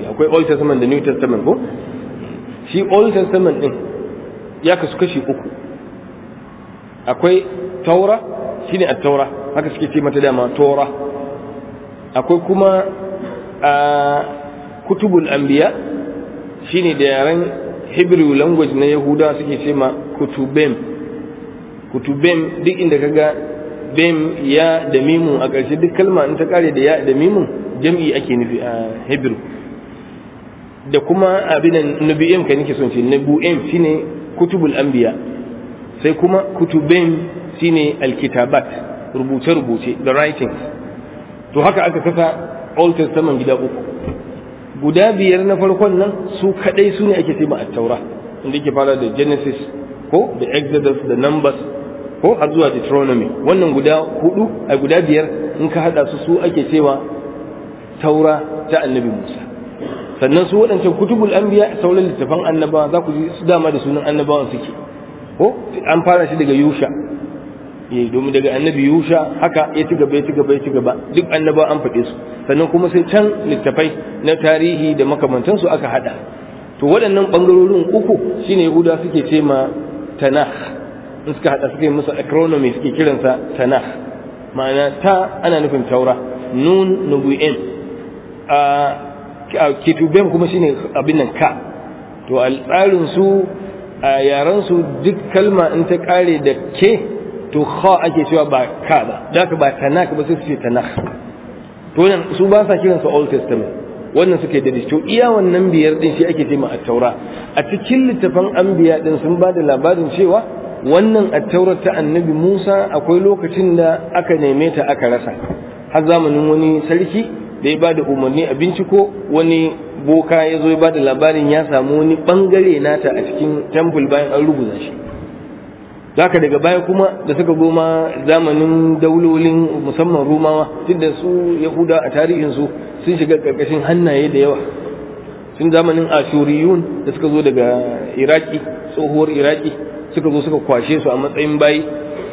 akwai old testament da new testament ko shi old testament din ya kasu kashi uku akwai taura shine at-taura haka suke ce mata dama tora akwai kuma a kutubul anbiya shine da yaren hebrew language na yahuda suke ce ma kutubem kutubem duk inda kaga bem ya da mimun a ƙarshe duk kalma in ta kare da ya da mimun jam'i ake nufi a hebrew da kuma abin nabi'im ka nake son ce nabu'im shine kutubul anbiya sai kuma kutubem shine alkitabat rubuce rubuce the writings to haka aka kasa old testament gida uku guda biyar na farkon nan su kadai su ne ake ce ma at-taura inda yake fara da genesis ko da exodus da numbers ko har zuwa Deuteronomy wannan guda hudu a guda biyar in ka hada su su ake cewa taura ta annabi Musa sannan su waɗancan kutubul anbiya sauran littafan annabawa za ku ji su dama da sunan annabawan suke ko an fara shi daga Yusha eh domin daga annabi Yusha haka ya ci gaba ya ci gaba ya ci gaba duk annabawa an faɗe su sannan kuma sai can littafai na tarihi da makamantansu aka hada to waɗannan bangarorin uku shine Yahuda suke ce ma Tanakh in suka hada suka yi musu acronomy suke kiransa tanakh ma'ana ta ana nufin taura nun nubu'in a kituben kuma shine abin nan ka to a tsarin su a yaran su duk kalma in ta kare da ke to kha ake cewa ba ka ba da ba tanakh ba sai su ce tanakh to nan su ba sa kiransa old testament wannan suke da to iya wannan biyar din shi ake cewa at-taura a cikin littafan anbiya din sun ba da labarin cewa wannan attaurar ta annabi Musa akwai lokacin da aka neme ta aka rasa har zamanin wani sarki da ya ba da umarni a binciko wani boka ya zo ya ba da labarin ya samu wani bangare nata a cikin temple bayan an rubuta shi zaka daga baya kuma da suka goma zamanin daulolin musamman rumawa tunda su yahuda a tarihinsu sun shiga karkashin hannaye da yawa tun zamanin ashuriyun da suka zo daga iraki tsohuwar iraki suka zo suka kwashe su a matsayin bayi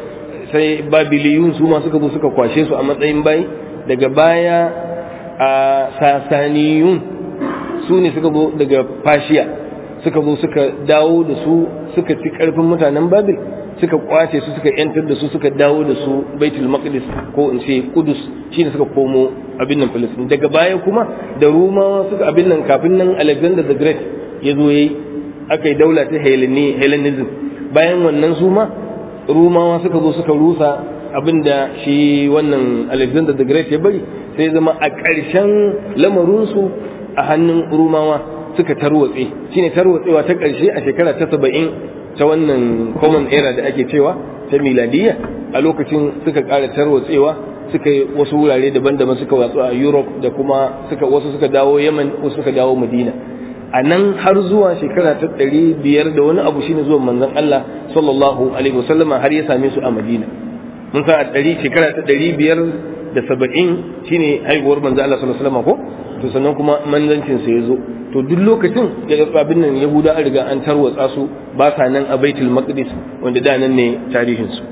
sai babiliyun su ma suka zo suka kwashe su a matsayin bayi daga baya a sasaniyun su ne suka zo daga fashiya suka zo suka dawo da su suka ci karfin mutanen babil suka kwace su suka yantar da su suka dawo da su baitul maqdis ko in ce kudus shine suka komo abin nan filistin daga baya kuma da rumawa suka abin nan kafin nan alexander the great ya zo yayi aka yi daula ta hellenism bayan wannan su ma rumawa suka zo suka rusa abinda shi wannan alexander the great ya bari sai zama a ƙarshen lamarinsu a hannun rumawa suka tarwatse shine tarwatsewa ta ƙarshe a shekara ta saba'in ta wannan common era da ake cewa ta miladiyya a lokacin suka ƙara tarwatsewa suka yi wasu wurare daban-daban suka watsu a europe da kuma suka wasu suka dawo yaman wasu suka dawo madina a nan har zuwa shekara ta ɗari biyar da wani abu shine zuwan manzon Allah sallallahu alaihi wasallama har ya same su a Madina mun san a ɗari shekara ta ɗari biyar da saba'in shine haihuwar manzon Allah sallallahu alaihi wasallama ko to sannan kuma manzancin sa ya zo to duk lokacin da abin nan Yahuda an riga an tarwatsa su ba sa nan a Baitul Maqdis wanda da nan ne tarihin su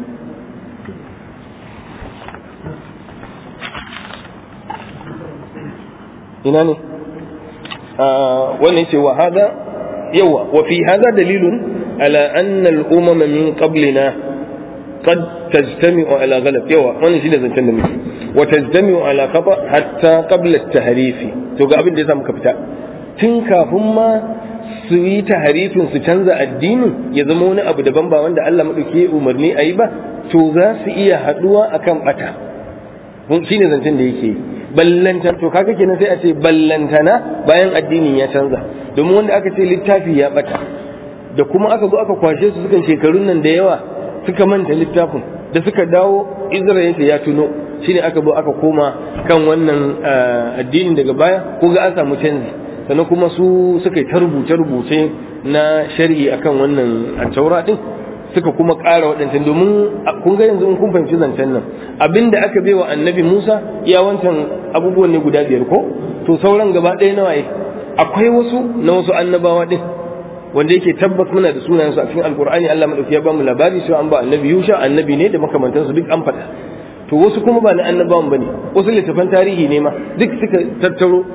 ina ne wannan ce wa hada yawa wa fi hada dalilun ala anna al-umam min qablina qad tajtami'u ala ghalab yawa wannan shi da zancen da muke wa tajtami'u ala khata hatta qabla at-tahrif to ga abin da yasa muka fita tun kafin ma su yi taharifin su canza addinin ya zama wani abu daban ba wanda Allah madauki umarni ayi ba to za su iya haduwa akan bata shine zancen da yake yi ballantan to kaga kenan sai a ce ballantana bayan addinin ya canza domin wanda aka ce littafi ya bata da kuma aka zo aka kwashe su sukan shekarun nan da yawa suka manta littafin da suka dawo Isra'ila ya tuno shine aka zo aka koma kan wannan addinin daga baya ko ga an samu canji sannan kuma su suka yi ta rubuce-rubuce na shari'i akan wannan taura din suka kuma ƙara waɗancan domin kun ga yanzu in kun fahimci zancen nan abinda aka bai wa annabi Musa ya wancan abubuwan ne guda biyar ko to sauran gaba ɗaya nawa akwai wasu na wasu annabawa din wanda yake tabbas muna da sunayensu a cikin alkur'ani Allah madauki ya bamu labari cewa an ba annabi Yusha annabi ne da makamantansu duk an faɗa to wasu kuma ba na annabawan bane wasu littafan tarihi ne ma duk suka tattaro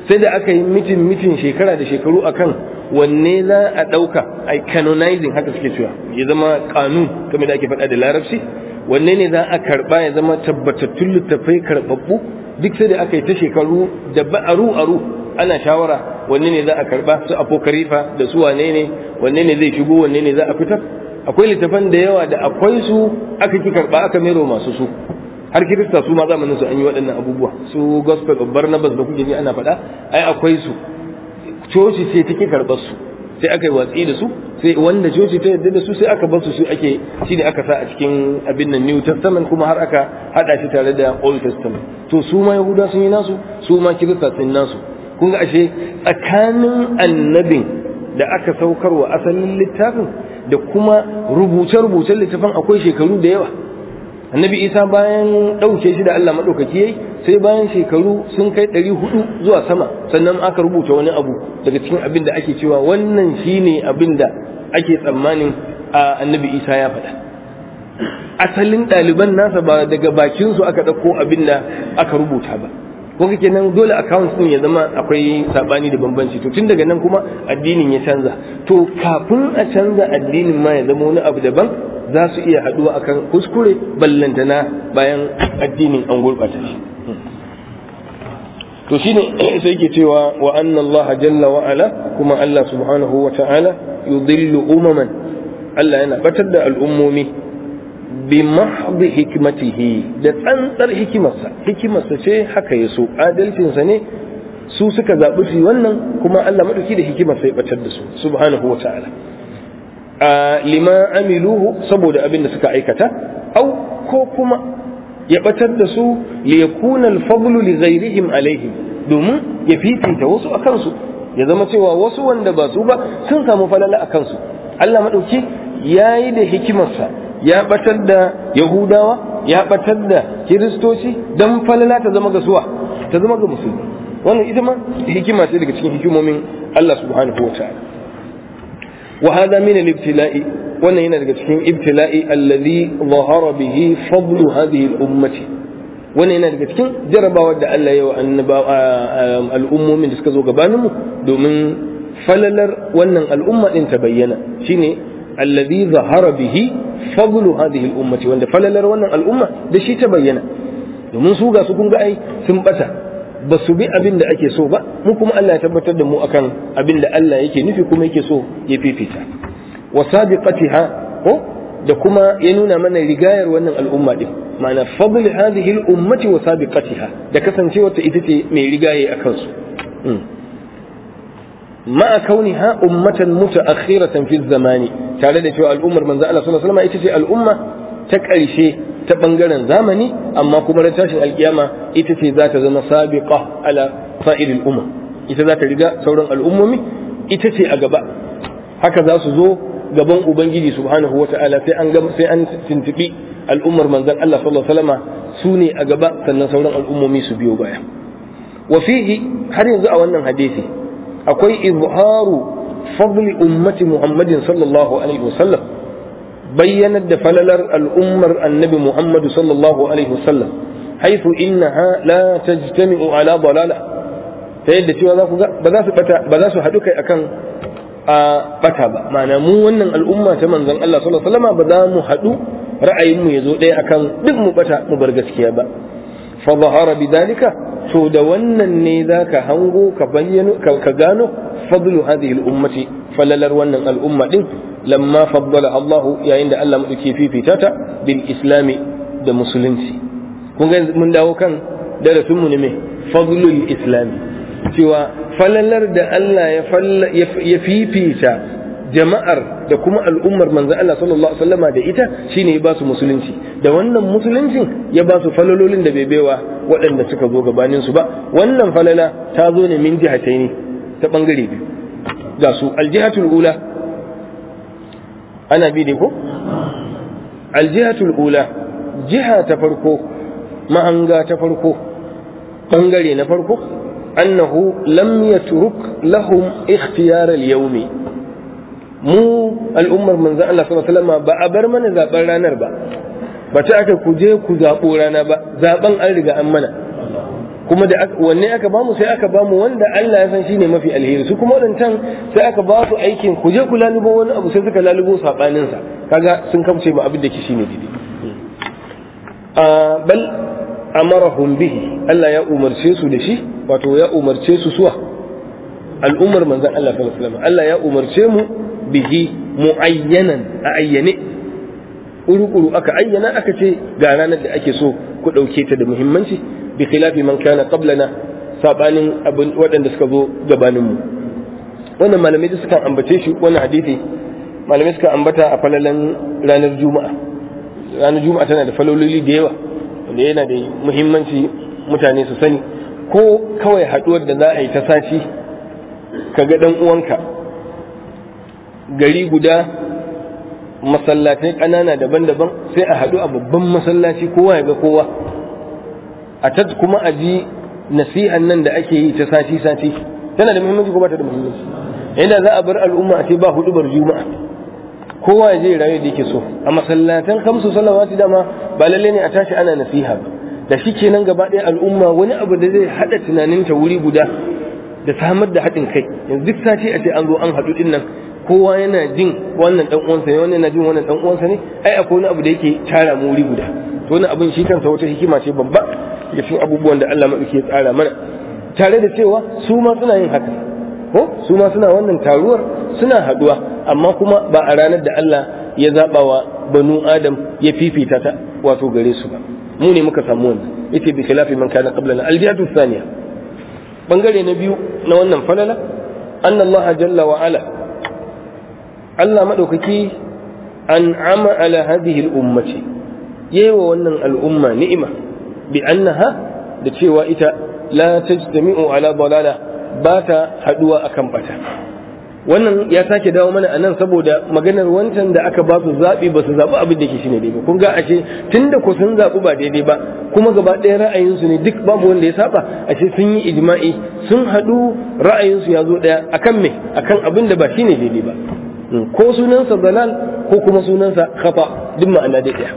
sai da aka yi mitin mitin shekara da shekaru akan wanne za a ɗauka a canonizing haka suke cewa ya zama kanun kamar da ake faɗa da larabci wanne ne za a karɓa ya zama tabbatattun littattafai karɓaɓɓu duk sai da aka yi ta shekaru da ba'aru aru ana shawara wanne ne za a karɓa su apokarifa da su wane ne wanne ne zai shigo wanne ne za a fitar akwai littafan da yawa da akwai su aka ki karɓa aka mero masu su har kirista su ma zamanin su an yi waɗannan abubuwa su gospel of barnabas da kuke ji ana faɗa ai akwai su coci ce take karɓar su sai aka yi watsi da su sai wanda coci ta yarda da su sai aka bar su su ake shine aka sa a cikin abin nan new testament kuma har aka hada shi tare da old testament to su ma yahuda sun yi nasu su ma kirista sun yi nasu kun ga ashe tsakanin annabin da aka saukar wa asalin littafin da kuma rubuce-rubucen littafin akwai shekaru da yawa annabi isa bayan ɗauke shi da allah maɗaukaki yayi sai bayan shekaru sun kai ɗari hudu zuwa sama sannan aka rubuta wani abu daga cikin abin da ake cewa wannan shine abin da ake tsammanin a annabi isa ya faɗa asalin ɗaliban nasa ba daga bakinsu aka ɗauko abin da aka rubuta ba ko kake nan dole account din ya zama akwai sabani da bambanci to tun daga nan kuma addinin ya canza to kafin a canza addinin ma ya zama wani abu daban za su iya haduwa akan kuskure ballantana bayan addinin an gurɓata shi to shine sai yake cewa wa anna Allah jalla wa ala kuma Allah subhanahu wa ta'ala yudillu umaman Allah yana batar da al'ummomi bi mahdi hikmatihi da tsantsar hikimarsa hikimarsa ce haka ya so adalcinsa ne su suka zaɓi su wannan kuma Allah maɗauki da hikimarsa ya batar da su subhanahu wa ta'ala a lima amiluhu saboda abin da suka aikata au ko kuma ya batar da su li yakuna al-fadlu li ghayrihim alaihim domin ya fifita wasu a kansu ya zama cewa wasu wanda ba su ba sun samu falala a kansu Allah maɗauki ya yi da hikimarsa ya batar da yahudawa ya batar da kiristoci don falala ta zama ga suwa ta zama ga musulmi wannan ita ma hikima ce daga cikin hikimomin Allah subhanahu wa ta'ala wa hada min al-ibtila'i wannan yana daga cikin ibtila'i alladhi zahara bihi fadlu hadhihi al-ummati wannan yana daga cikin jarabawar da Allah ya wa al'ummomin da suka zo gabanin mu domin falalar wannan al'umma din ta bayyana shine alladhi zahara bihi fadlu hadhihi al-ummati wanda falalar wannan al'umma da shi ta bayyana domin su ga su kun ga ai sun bata ba su bi abin da ake so ba mu kuma Allah ya tabbatar da mu akan abin da Allah yake nufi kuma yake so ya fifita wa sabiqatiha ko da kuma ya nuna mana rigayar wannan al'umma din ma'ana fadl hadhihi al-ummati wa sabiqatiha da kasancewar ta ita ce mai rigaye akan su ma'a kauniha ummatan mutaakhiratan fi zamani tare da cewa al'ummar manzo Allah sallallahu alaihi wasallam ita ce al'umma ta ƙarshe ta bangaren zamani amma kuma ran tashin alkiyama ita ce za ta zama sabiqa ala sa'iril umma ita za ta riga sauran al'ummomi ita ce a gaba haka za su zo gaban ubangiji subhanahu wata'ala sai an sai an tuntubi al'ummar manzon Allah sallallahu alaihi wasallam su ne a gaba sannan sauran al'ummomi su biyo baya wa fihi har yanzu a wannan hadisi akwai izharu fadli ummati muhammadin sallallahu alaihi wasallam bayyanar da falalar al'ummar annabi muhammadu sallallahu alaihi wasallam haifu innaha la tajtami'u ala dalala ta yadda cewa za ku ga ba za su bata ba za su haɗu kai akan a bata ba ma'ana mu wannan al'umma ta manzon Allah sallallahu alaihi wasallam ba za mu haɗu ra'ayin mu yazo ɗaya akan duk mu bata mu bar gaskiya ba fa zahara bidalika to da wannan ne zaka hango ka bayyano ka gano fadlu hadhihi al-ummati falalar wannan al'umma din lamma faddala Allah yayin da Allah madauke fifita ta bil islami da musulunci kun ga mun dawo kan darasin mu ne me fadlul islami cewa falalar da Allah ya fifita jama'ar da kuma al'ummar manzo Allah sallallahu alaihi wasallama da ita shine ya ba su musulunci da wannan musuluncin ya ba su falalolin da bai baiwa waɗanda suka zo gabanin su ba wannan falala ta zo ne min jihatai ne ta bangare biyu ga su aljihatul ula ana bi ko aljihatul ula jiha ta farko mahanga ta farko bangare na farko annahu lam yatruk lahum ikhtiyar al-yawmi mu al'ummar manzo Allah sallallahu alaihi wasallam ba a bar mana zaben ranar ba ba ta aka ku je ku zabo rana ba zaben an riga an mana kuma da wanne aka bamu sai aka bamu wanda Allah ya san shine mafi alheri su kuma wadancan sai aka ba su aikin ku je ku lalubo wani abu sai suka lalubo sabanin sa kaga sun kamce ba abin da ke shine daidai a bal amarahum bihi Allah ya umarce su da shi wato ya umarce su suwa al'ummar manzon Allah sallallahu alaihi wasallam Allah ya umarce mu bihi muayyanan a ayyane kuru-kuru aka ayyana aka ce ga ranar da ake so ku ɗauke ta da muhimmanci bi khilafi man kana qablana sabanin abin waɗanda suka zo gabaninmu wannan malamai da suka ambace shi wannan hadisi malamai suka ambata a falalan ranar juma'a ranar juma'a tana da falololi da yawa wanda yana da muhimmanci mutane su sani ko kawai haɗuwar da za a yi ta sashi ka ga ɗan uwanka gari guda masallatai ƙanana daban-daban sai a haɗu a babban masallaci kowa ya ga kowa a ta kuma a ji nasihan nan da ake yi ta sati-sati tana da muhimmanci ko ba ta da muhimmanci yadda za a bar al'umma a ce ba hudubar juma'a kowa ya je rayu da yake so a masallatan kamsu salawati dama ba lalle ne a tashi ana nasiha ba da shi kenan gaba ɗaya al'umma wani abu da zai haɗa tunaninta wuri guda da samar da haɗin kai yanzu duk sati a ce an zo an haɗu ɗin nan kowa yana jin wannan dan uwansa ne wannan yana jin wannan dan uwansa ne ai akwai wani abu da yake tara mu wuri guda to wani abin shi kansa wata hikima ce babba daga cikin abubuwan da Allah madauki ya tsara mana tare da cewa su ma suna yin haka ko su ma suna wannan taruwar suna haduwa amma kuma ba a ranar da Allah ya zaba wa banu adam ya fifita ta wato gare su ba mu ne muka samu wannan yace bi khilafi man kana qablana aljihatu thaniya bangare na biyu na wannan falala anna Allah jalla wa ala Allah maɗaukaki an ama ala hadhihi al'ummati yewa wannan al'umma ni'ima bi annaha da cewa ita la tajtami'u ala dalala ba ta haduwa akan bata wannan ya sake dawo mana anan saboda maganar wancan da aka ba su zaɓi ba su zaɓi abin da ke shine daidai kun ga ashe tunda ko sun zaɓi ba daidai ba kuma gaba ɗaya ra'ayinsu ne duk babu wanda ya saba ashe sun yi ijma'i sun haɗu ra'ayinsu ya zo ɗaya akan me akan abin da ba shine daidai ba ko sunansa dalal ko kuma sunansa khata duk ma'ana da ɗaya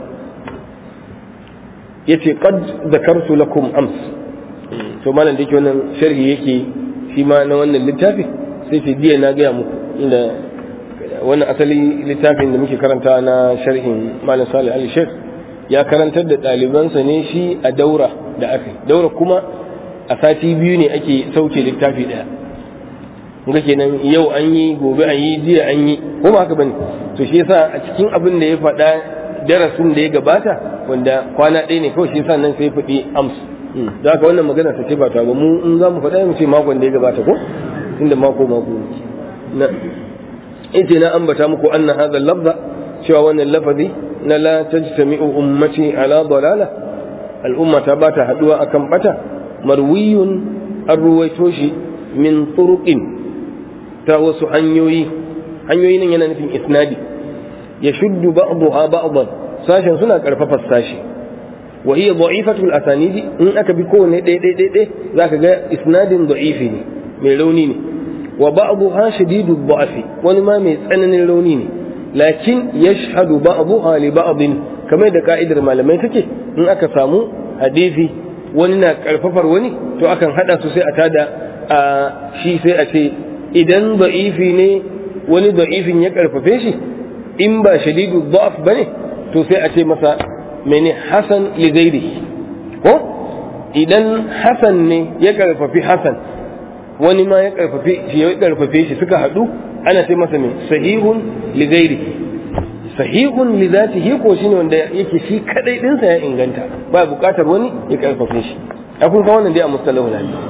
yace qad zakartu lakum ams to malam da yake wannan sharhi yake shi ma na wannan littafi sai ce jiya na gaya muku inda wannan asali littafin da muke karanta na sharhin malam salih ali sheikh ya karantar da ɗalibansa ne shi a daura da aka daura kuma a sati biyu ne ake sauke littafi ɗaya ga kenan yau an yi gobe an yi jiya an yi ko ba haka bane to shi yasa a cikin abin da ya faɗa darasin da ya gabata wanda kwana ɗaya ne kawai shi yasa nan sai faɗi ams da haka wannan magana ta ce ba ta ba mu in za mu faɗa mu ce makon da ya gabata ko inda mako mako na ita na ambata muku anna hadha lafza cewa wannan lafazi na la tajtami'u ummati ala dalala al'umma ta bata haduwa akan bata marwiyun an ruwaito shi min turuqin ta wasu hanyoyi hanyoyi nan yana nufin isnadi ya shuddu ba'daha ba'dan sashen suna karfafa sashi wa hiya da'ifatu al-asanidi in aka bi kowanne ɗaya ɗaya ɗaya zaka ga isnadin da'ifi ne mai rauni ne wa ba'daha shadidu dha'fi wani ma mai tsananin rauni ne lakin yashhadu ba'daha li ba'din kamar da ka'idar malamai take in aka samu hadisi wani na karfafar wani to akan hada su sai a tada a shi sai a ce idan da'ifi ne wani da'ifin ya karfafe shi in ba shadidu dha'f bane to sai a ce masa mene hasan li ghairihi ko idan hasan ne ya karfafi hasan wani ma ya karfafe shi ya karfafe shi suka hadu ana ce masa mai sahihun li ghairihi sahihun li zatihi ko shine wanda yake shi kadai dinsa ya inganta ba bukatar wani ya karfafe shi akun ka wannan dai a mustalahul hadith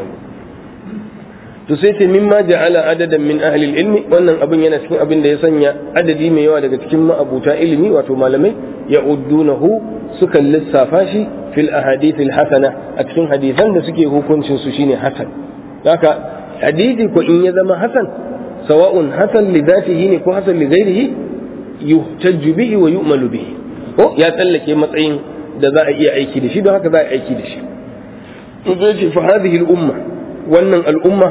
to sai ce mimma ja'ala adadan min ahli ilmi wannan abin yana cikin abin da ya sanya adadi mai yawa daga cikin ma'abuta ilimi wato malamai ya uddunahu sukan lissafa shi fil ahadith al hasana a cikin hadisan da suke hukuncin su shine hasan haka hadisi ko in ya zama hasan sawa'un hasan li dhatihi ne ko hasan li ghairihi yuhtajju bihi wa yu'malu bihi ko ya tsallake matsayin da za a iya aiki da shi don haka za a aiki da shi to zai ce fa hadhihi al umma wannan al umma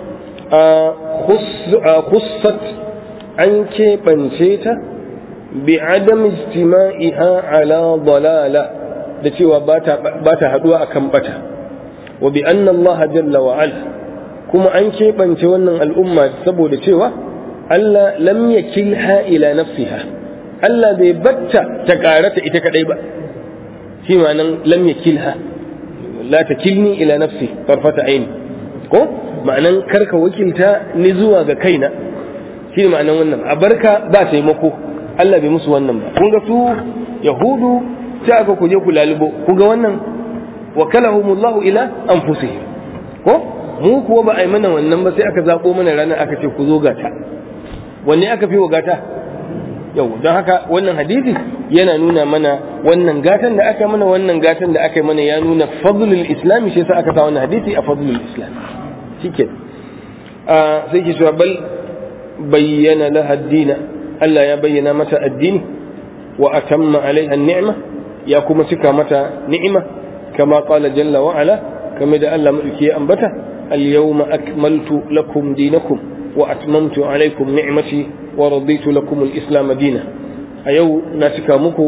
khussat an keɓance ta bi adam ijtima'iha ala dalala da cewa ba ta haɗuwa a kan bata wa bi anna Allah jalla wa ala kuma an keɓance wannan al'umma saboda cewa Allah lam yakilha ila nafsiha Allah bai batta ta karata ita kadai ba shi ma'anan lam yakilha la takilni ila nafsi tarfata aini ko ma'anan karka wakilta ni zuwa ga kaina shi ma'anan wannan a barka ba taimako Allah bai musu wannan ba kun ga su yahudu sai aka kuje ku lalubo kun ga wannan wakalahumullahu ila anfusihim ko mu kuwa ba a yi mana wannan ba sai aka zabo mana ranar aka ce ku zo gata wanne aka fi wa gata yau don haka wannan hadisi yana nuna mana wannan gatan da aka mana wannan gatan da aka yi mana ya nuna fadlul islami shi yasa aka sa wannan hadisi a fadlul islam shike a sai ki cewa bal bayyana laha dina Allah ya bayyana mata addini wa atamma alaiha ni'ma ya kuma cika mata ni'ima kama qala jalla wa ala kamar da Allah madauki ya ambata al-yawma akmaltu lakum dinakum wa atmamtu alaikum ni'mati wa raditu lakum al-islam dina a yau na cika muku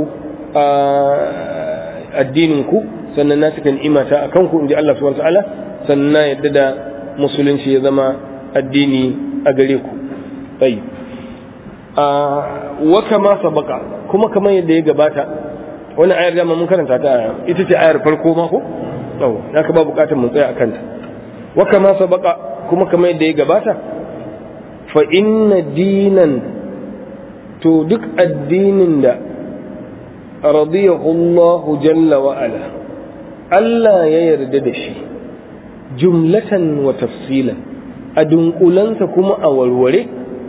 addinin ku sannan na cika ni'imata akan ku inji Allah subhanahu wa ta'ala sannan na yadda da musulunci ya zama addini a gare ku tayi wa kama sabaka kuma kamar yadda ya gabata wani ayar dama mun karanta ta ita ce ayar farko ma ko yau haka ba bukatar mun tsaya akan ta wa kama sabaka kuma kamar yadda ya gabata fa inna dinan to duk addinin da radiyahu Allah jalla wa ala Allah ya yarda da shi jumlatan wa tafsilan a dunkulansa kuma a warware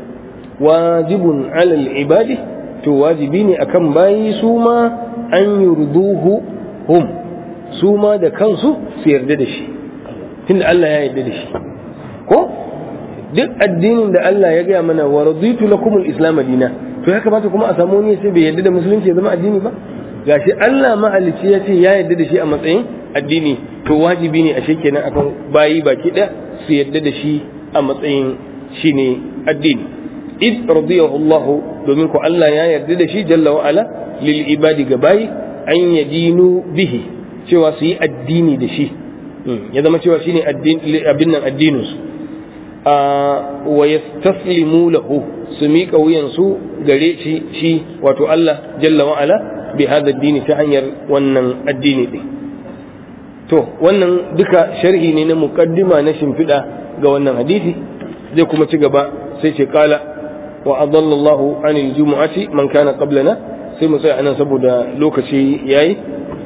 wajibun alal ibadi to wajibi ne akan bayi su ma an yurduhu hum su ma da kansu su yarda da shi tunda Allah ya yarda da shi ko duk addinin da Allah ya gaya mana wa raditu lakum al-islam dina to ya kamata kuma a samu wani sai bai yarda da musulunci ya zama addini ba gashi Allah mahalicci ya ce ya yarda da shi a matsayin addini to wajibi ne a kenan akan bayi baki ɗaya su yarda da shi a matsayin shine addini id radiyahu Allah domin ko Allah ya yarda da shi jalla wa ala lil ibadi ga bayi an yadinu bihi cewa su yi addini da shi ya zama cewa shine abin nan addinin su wa yastaslimu lahu su miƙa wuyansu gare shi shi wato Allah jalla wa ala bi hada addini ta hanyar wannan addini din to wannan duka sharhi ne na muqaddima na shimfiɗa ga wannan hadisi zai kuma ci gaba sai ce kala wa adallallahu anil jumu'ati man kana qablana sai mu tsaya anan saboda lokaci yayi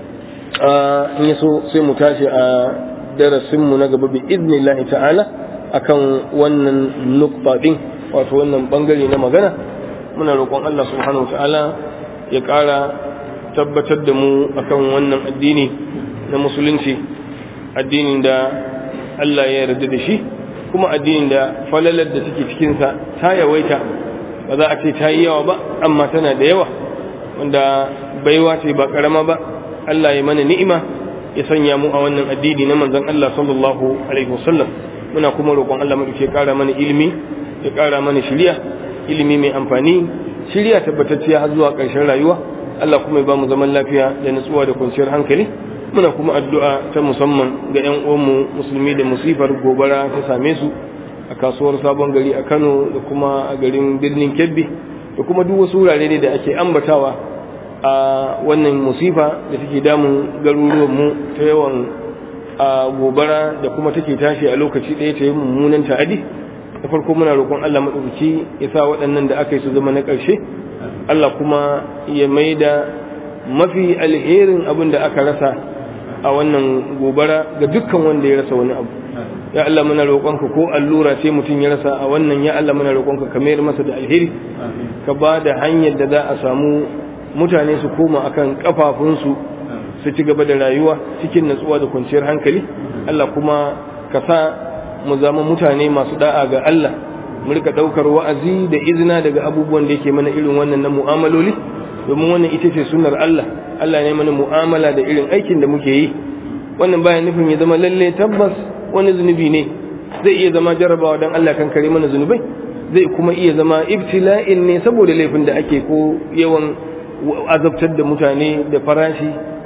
in yaso sai mu tashi a darasin mu na gaba bi idnillahi ta'ala akan wannan nukta din wato wannan bangare na magana muna roƙon Allah subhanahu ta'ala ya ƙara tabbatar da mu akan wannan addini na musulunci addinin da Allah ya yarda da shi kuma addinin da falalar da take cikinsa ta yawaita ba za a ce ta yi yawa ba amma tana da yawa wanda baiwa ce ba karama ba Allah ya mana ni'ima ya sanya mu a wannan addini na manzon Allah sallallahu alaihi wasallam muna kuma roƙon Allah mu ya ƙara mana ilimi ya ƙara mana shiriya ilimi mai amfani shiriya tabbatacciya har zuwa ƙarshen rayuwa Allah kuma ya ba mu zaman lafiya da nutsuwa da kwanciyar hankali muna kuma addu'a ta musamman ga 'yan uwanmu musulmi da musifar gobara ta same su a kasuwar sabon gari a Kano da kuma a garin birnin Kebbi da kuma duk wasu wurare ne da ake ambatawa a wannan musifa da take damun garuruwanmu ta yawan a gobara da kuma take tashi a lokaci ɗaya ta yi mummunan ta'adi da farko muna roƙon Allah maɗaukaki ya sa waɗannan da aka yi su zama na ƙarshe Allah kuma ya maida mafi alherin abin da aka rasa a wannan gobara ga dukkan wanda ya rasa wani abu ya Allah muna roƙonka ko allura ce mutum ya rasa a wannan ya Allah muna roƙonka ka mayar masa da alheri ka ba da hanyar da za a samu mutane su koma akan kafafunsu su ci gaba da rayuwa cikin natsuwa da kwanciyar hankali Allah kuma ka sa mu zama mutane masu da'a ga Allah mu rika daukar wa'azi da izina daga abubuwan da yake mana irin wannan na mu'amaloli domin wannan ita ce sunnar Allah Allah ne mana mu'amala da irin aikin da muke yi wannan bayan nufin ya zama lalle tabbas wani zunubi ne zai iya zama jarabawa dan Allah kan kare mana zunubai zai kuma iya zama ibtila'in ne saboda laifin da ake ko yawan azabtar da mutane da farashi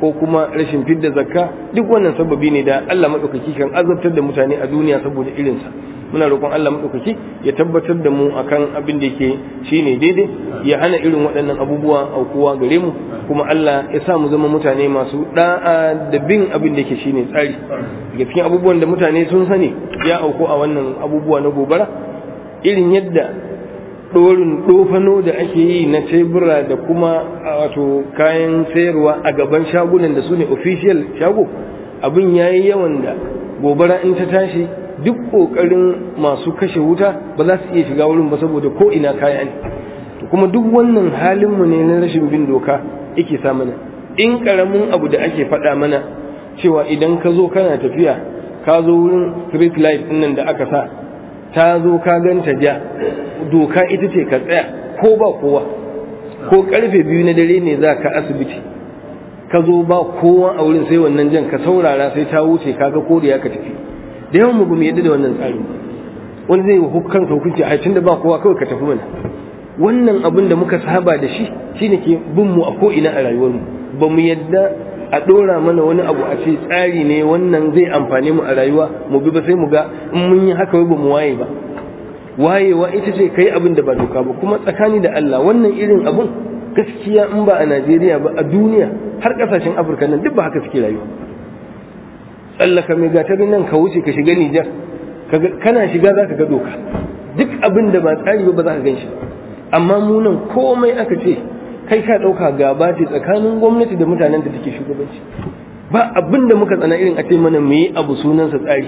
ko kuma rashin fidda zakka duk wannan sababi ne da Allah madaukaki kan azabtar da mutane a duniya saboda irinsa muna roƙon Allah madaukaki ya tabbatar da mu akan abin da yake shine daidai ya hana irin waɗannan abubuwa aukuwa gare mu kuma Allah ya sa mu zama mutane masu da'a da bin abin da yake shine tsari daga cikin abubuwan da mutane sun sani ya auku a wannan abubuwa na gobara irin yadda ɗorin ɗofano da ake yi na tebura da kuma wato kayan sayarwa a gaban shagunan da su ne official shago abin ya yi yawan da gobara in ta tashi duk ƙoƙarin masu kashe wuta ba za su iya shiga wurin ba saboda ko ina kaya ne kuma duk wannan halinmu ne na rashin bin doka yake sa mana in ƙaramin abu da ake faɗa mana cewa idan ka zo kana tafiya ka zo wurin street light ɗin nan da aka sa ta zo ka ganta ja doka ita ce ka tsaya ko ba kowa ko karfe biyu na dare ne za ka asibiti ka zo ba kowa a wurin sai wannan jan ka saurara sai ta wuce kaga koriya ka tafi da yawan mu bamu yadda da wannan tsari wani zai hukan hukunci a tunda ba kowa kawai ka tafi mana wannan abin da muka saba da shi shine ke bin mu a ko ina a rayuwarmu ba mu yadda a ɗora mana wani abu a ce tsari ne wannan zai amfane mu a rayuwa mu bi ba sai mu ga in mun yi haka ba mu waye ba wayewa ita ce kai abin da ba doka ba kuma tsakani da Allah wannan irin abun gaskiya in ba a Najeriya ba a duniya har kasashen Afirka nan duk ba haka suke rayuwa tsallaka mai gatarin nan ka wuce ka shiga Nijar kana shiga za ka ga doka duk abin da ba tsari ba ba za ka gan shi amma mu nan komai aka ce kai ka ɗauka gaba ce tsakanin gwamnati da mutanen da take shugabanci ba abin da muka tsana irin a ce mana mu yi abu sunansa tsari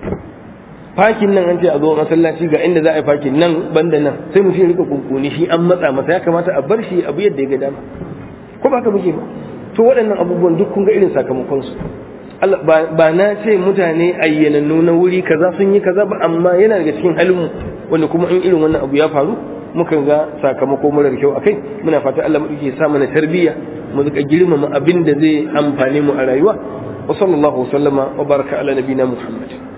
fakin nan an ce a zo masallaci ga inda za a yi fakin nan banda nan sai mu rika kunkuni shi an matsa masa ya kamata a bar shi abu yadda ya ga dama ko ba ka muke ba to waɗannan abubuwan duk kun ga irin sakamakon su ba na ce mutane ayyanannu na wuri kaza sun yi kaza ba amma yana daga cikin halin wanda kuma in irin wannan abu ya faru mukan ga sakamako marar kyau akai muna fata Allah mu ya sa mana tarbiyya mu rika girmama abin da zai amfane mu a rayuwa wa sallallahu wa sallama wa baraka ala nabina muhammad